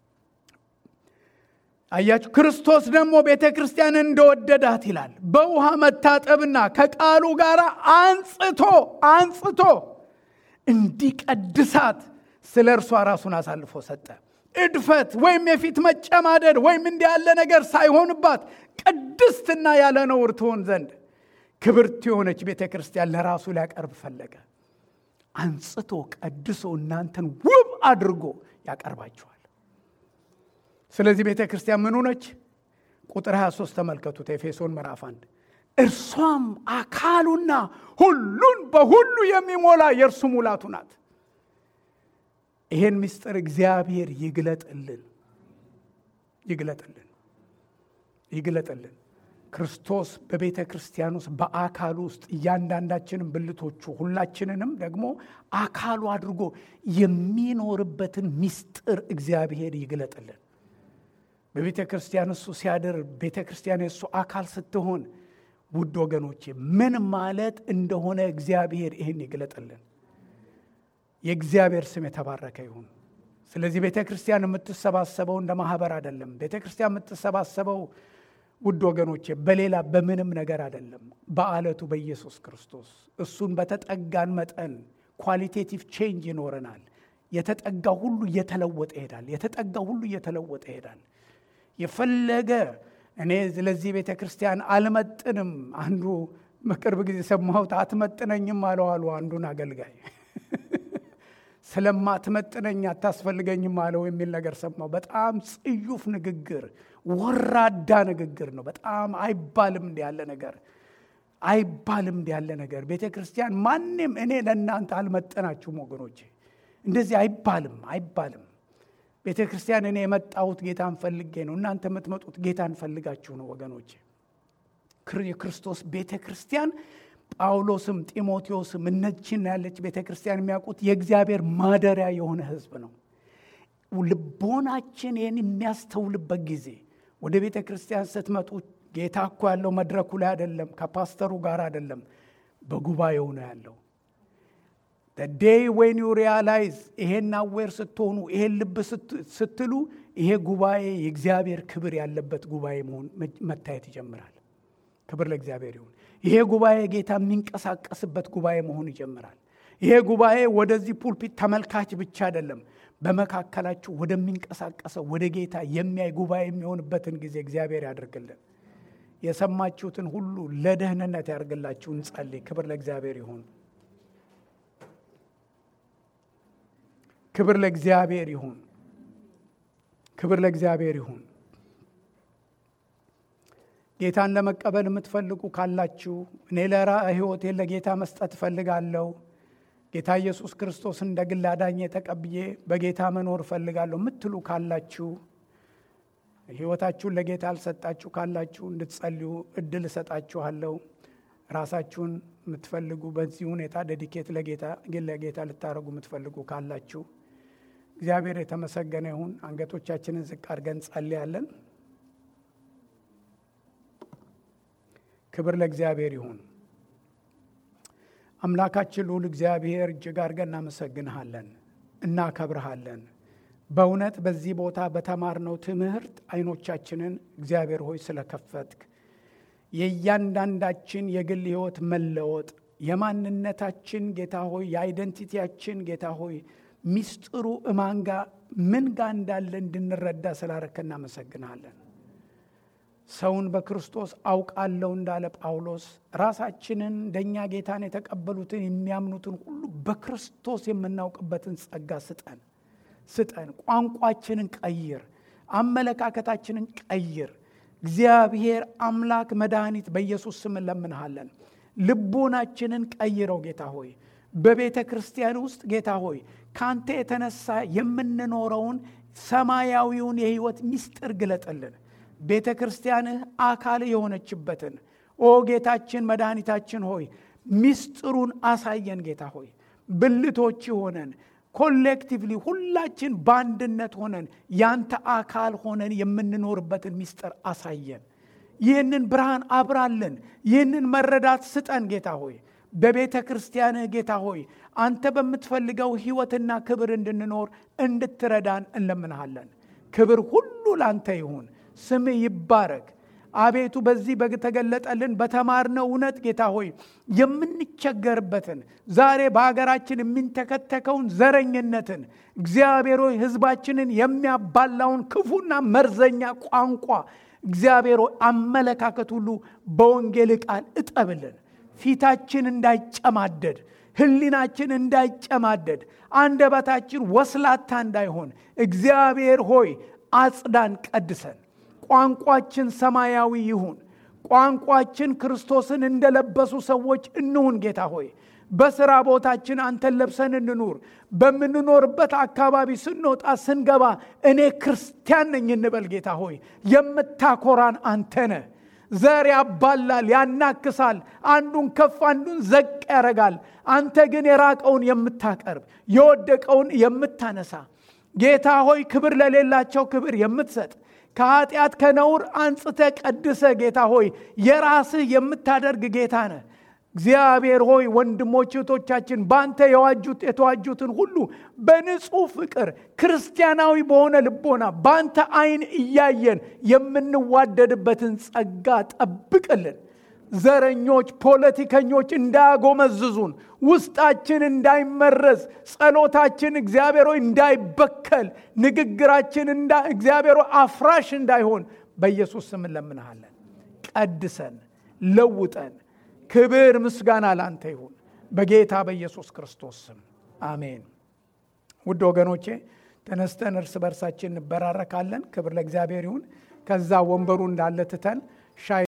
አያችሁ። ክርስቶስ ደግሞ ቤተ ክርስቲያንን እንደወደዳት ይላል። በውሃ መታጠብና ከቃሉ ጋር አንጽቶ አንጽቶ እንዲቀድሳት ስለ እርሷ ራሱን አሳልፎ ሰጠ። እድፈት ወይም የፊት መጨማደድ ወይም እንዲህ ያለ ነገር ሳይሆንባት ቅድስትና ያለ ነውር ትሆን ዘንድ ክብርት የሆነች ቤተ ክርስቲያን ለራሱ ሊያቀርብ ፈለገ። አንጽቶ ቀድሶ እናንተን ውብ አድርጎ ያቀርባችኋል። ስለዚህ ቤተ ክርስቲያን ምን ሆነች? ቁጥር 23 ተመልከቱት። ኤፌሶን ምዕራፍ 1 እርሷም አካሉና ሁሉን በሁሉ የሚሞላ የእርሱ ሙላቱ ናት። ይሄን ምስጢር እግዚአብሔር ይግለጥልን ይግለጥልን ይግለጥልን። ክርስቶስ በቤተ ክርስቲያን ውስጥ በአካሉ ውስጥ እያንዳንዳችንም ብልቶቹ ሁላችንንም ደግሞ አካሉ አድርጎ የሚኖርበትን ምስጢር እግዚአብሔር ይግለጥልን። በቤተ ክርስቲያን እሱ ሲያድር ቤተ ክርስቲያን የእሱ አካል ስትሆን፣ ውድ ወገኖቼ ምን ማለት እንደሆነ እግዚአብሔር ይህን ይግለጥልን። የእግዚአብሔር ስም የተባረከ ይሁን። ስለዚህ ቤተ ክርስቲያን የምትሰባሰበው እንደ ማህበር አይደለም። ቤተ ክርስቲያን የምትሰባሰበው ውድ ወገኖቼ በሌላ በምንም ነገር አይደለም። በአለቱ በኢየሱስ ክርስቶስ እሱን በተጠጋን መጠን ኳሊቴቲቭ ቼንጅ ይኖረናል። የተጠጋው ሁሉ እየተለወጠ ይሄዳል። የተጠጋው ሁሉ እየተለወጠ ይሄዳል። የፈለገ እኔ ለዚህ ቤተ ክርስቲያን አልመጥንም። አንዱ በቅርብ ጊዜ ሰማሁት። አትመጥነኝም አለው አሉ አንዱን አገልጋይ ስለማትመጥነኝ አታስፈልገኝም አለው የሚል ነገር ሰማሁ። በጣም ጽዩፍ ንግግር፣ ወራዳ ንግግር ነው። በጣም አይባልም እንዲ ያለ ነገር አይባልም እንዲ ያለ ነገር። ቤተ ክርስቲያን ማንም እኔ ለእናንተ አልመጠናችሁም ወገኖቼ፣ እንደዚህ አይባልም አይባልም። ቤተ ክርስቲያን እኔ የመጣሁት ጌታን ፈልጌ ነው። እናንተ የምትመጡት ጌታን ፈልጋችሁ ነው ወገኖቼ። የክርስቶስ ቤተ ክርስቲያን ጳውሎስም ጢሞቴዎስም እነችን ያለች ቤተ ክርስቲያን የሚያውቁት የእግዚአብሔር ማደሪያ የሆነ ሕዝብ ነው። ልቦናችን ይህን የሚያስተውልበት ጊዜ ወደ ቤተ ክርስቲያን ስትመጡ ጌታ እኮ ያለው መድረኩ ላይ አይደለም፣ ከፓስተሩ ጋር አይደለም፣ በጉባኤው ነው ያለው። ዴይ ዌን ዩ ሪያላይዝ ይሄን አዌር ስትሆኑ ይሄን ልብ ስትሉ ይሄ ጉባኤ የእግዚአብሔር ክብር ያለበት ጉባኤ መሆን መታየት ይጀምራል። ክብር ለእግዚአብሔር ይሁን። ይሄ ጉባኤ ጌታ የሚንቀሳቀስበት ጉባኤ መሆን ይጀምራል። ይሄ ጉባኤ ወደዚህ ፑልፒት ተመልካች ብቻ አይደለም፣ በመካከላችሁ ወደሚንቀሳቀሰው ወደ ጌታ የሚያይ ጉባኤ የሚሆንበትን ጊዜ እግዚአብሔር ያደርግልን። የሰማችሁትን ሁሉ ለደህንነት ያደርግላችሁ። እንጸልይ። ክብር ለእግዚአብሔር ይሁን። ክብር ለእግዚአብሔር ይሁን። ክብር ለእግዚአብሔር ይሁን። ጌታን ለመቀበል የምትፈልጉ ካላችሁ እኔ ለራ ሕይወቴን ለጌታ መስጠት እፈልጋለሁ፣ ጌታ ኢየሱስ ክርስቶስ እንደ ግል አዳኜ ተቀብዬ በጌታ መኖር እፈልጋለሁ የምትሉ ካላችሁ ሕይወታችሁን ለጌታ አልሰጣችሁ ካላችሁ እንድትጸልዩ እድል እሰጣችኋለሁ። ራሳችሁን የምትፈልጉ በዚህ ሁኔታ ዴዲኬት ለጌታ ግን ለጌታ ልታደርጉ የምትፈልጉ ካላችሁ እግዚአብሔር የተመሰገነ ይሁን። አንገቶቻችንን ዝቅ አድርገን ጸልያለን። ክብር ለእግዚአብሔር ይሁን። አምላካችን ልዑል እግዚአብሔር እጅግ አድርገን እናመሰግንሃለን፣ እናከብርሃለን። በእውነት በዚህ ቦታ በተማርነው ትምህርት አይኖቻችንን እግዚአብሔር ሆይ ስለከፈትክ የእያንዳንዳችን የግል ሕይወት መለወጥ የማንነታችን ጌታ ሆይ የአይደንቲቲያችን ጌታ ሆይ ሚስጥሩ እማንጋ ምን ጋ እንዳለ እንድንረዳ ስላረከ እናመሰግናለን። ሰውን በክርስቶስ አውቃለሁ እንዳለ ጳውሎስ ራሳችንን እንደኛ ጌታን የተቀበሉትን የሚያምኑትን ሁሉ በክርስቶስ የምናውቅበትን ጸጋ ስጠን ስጠን። ቋንቋችንን ቀይር፣ አመለካከታችንን ቀይር። እግዚአብሔር አምላክ መድኃኒት በኢየሱስ ስም እንለምንሃለን። ልቦናችንን ቀይረው ጌታ ሆይ በቤተ ክርስቲያን ውስጥ ጌታ ሆይ ካንተ የተነሳ የምንኖረውን ሰማያዊውን የሕይወት ምስጢር ግለጥልን። ቤተ ክርስቲያንህ አካል የሆነችበትን ኦ ጌታችን መድኃኒታችን ሆይ ሚስጥሩን አሳየን ጌታ ሆይ ብልቶች ሆነን ኮሌክቲቭሊ ሁላችን በአንድነት ሆነን ያንተ አካል ሆነን የምንኖርበትን ሚስጥር አሳየን ይህንን ብርሃን አብራለን ይህንን መረዳት ስጠን ጌታ ሆይ በቤተ ክርስቲያንህ ጌታ ሆይ አንተ በምትፈልገው ህይወትና ክብር እንድንኖር እንድትረዳን እንለምንሃለን ክብር ሁሉ ላንተ ይሁን ስምህ ይባረክ አቤቱ በዚህ በተገለጠልን በተማርነው እውነት ጌታ ሆይ የምንቸገርበትን ዛሬ በሀገራችን የሚንተከተከውን ዘረኝነትን እግዚአብሔር ሆይ ህዝባችንን የሚያባላውን ክፉና መርዘኛ ቋንቋ እግዚአብሔር ሆይ አመለካከት ሁሉ በወንጌል ቃል እጠብልን ፊታችን እንዳይጨማደድ ህሊናችን እንዳይጨማደድ አንደበታችን ወስላታ እንዳይሆን እግዚአብሔር ሆይ አጽዳን ቀድሰን ቋንቋችን ሰማያዊ ይሁን ቋንቋችን ክርስቶስን እንደለበሱ ሰዎች እንሁን ጌታ ሆይ በስራ ቦታችን አንተን ለብሰን እንኑር በምንኖርበት አካባቢ ስንወጣ ስንገባ እኔ ክርስቲያን ነኝ እንበል ጌታ ሆይ የምታኮራን አንተ ነህ ዘር ያባላል ያናክሳል አንዱን ከፍ አንዱን ዘቅ ያረጋል አንተ ግን የራቀውን የምታቀርብ የወደቀውን የምታነሳ ጌታ ሆይ ክብር ለሌላቸው ክብር የምትሰጥ ከኃጢአት ከነውር አንጽተ ቀድሰ ጌታ ሆይ የራስህ የምታደርግ ጌታ ነህ እግዚአብሔር ሆይ ወንድሞች እህቶቻችን በአንተ የዋጁት የተዋጁትን ሁሉ በንጹህ ፍቅር ክርስቲያናዊ በሆነ ልቦና በአንተ አይን እያየን የምንዋደድበትን ጸጋ ጠብቅልን ዘረኞች ፖለቲከኞች እንዳያጎመዝዙን ውስጣችን እንዳይመረዝ ጸሎታችን እግዚአብሔር ሆይ እንዳይበከል ንግግራችን እግዚአብሔር አፍራሽ እንዳይሆን በኢየሱስ ስም እንለምንሃለን ቀድሰን ለውጠን ክብር ምስጋና ላንተ ይሁን በጌታ በኢየሱስ ክርስቶስ ስም አሜን ውድ ወገኖቼ ተነስተን እርስ በርሳችን እንበራረካለን ክብር ለእግዚአብሔር ይሁን ከዛ ወንበሩ እንዳለ ትተን ሻይ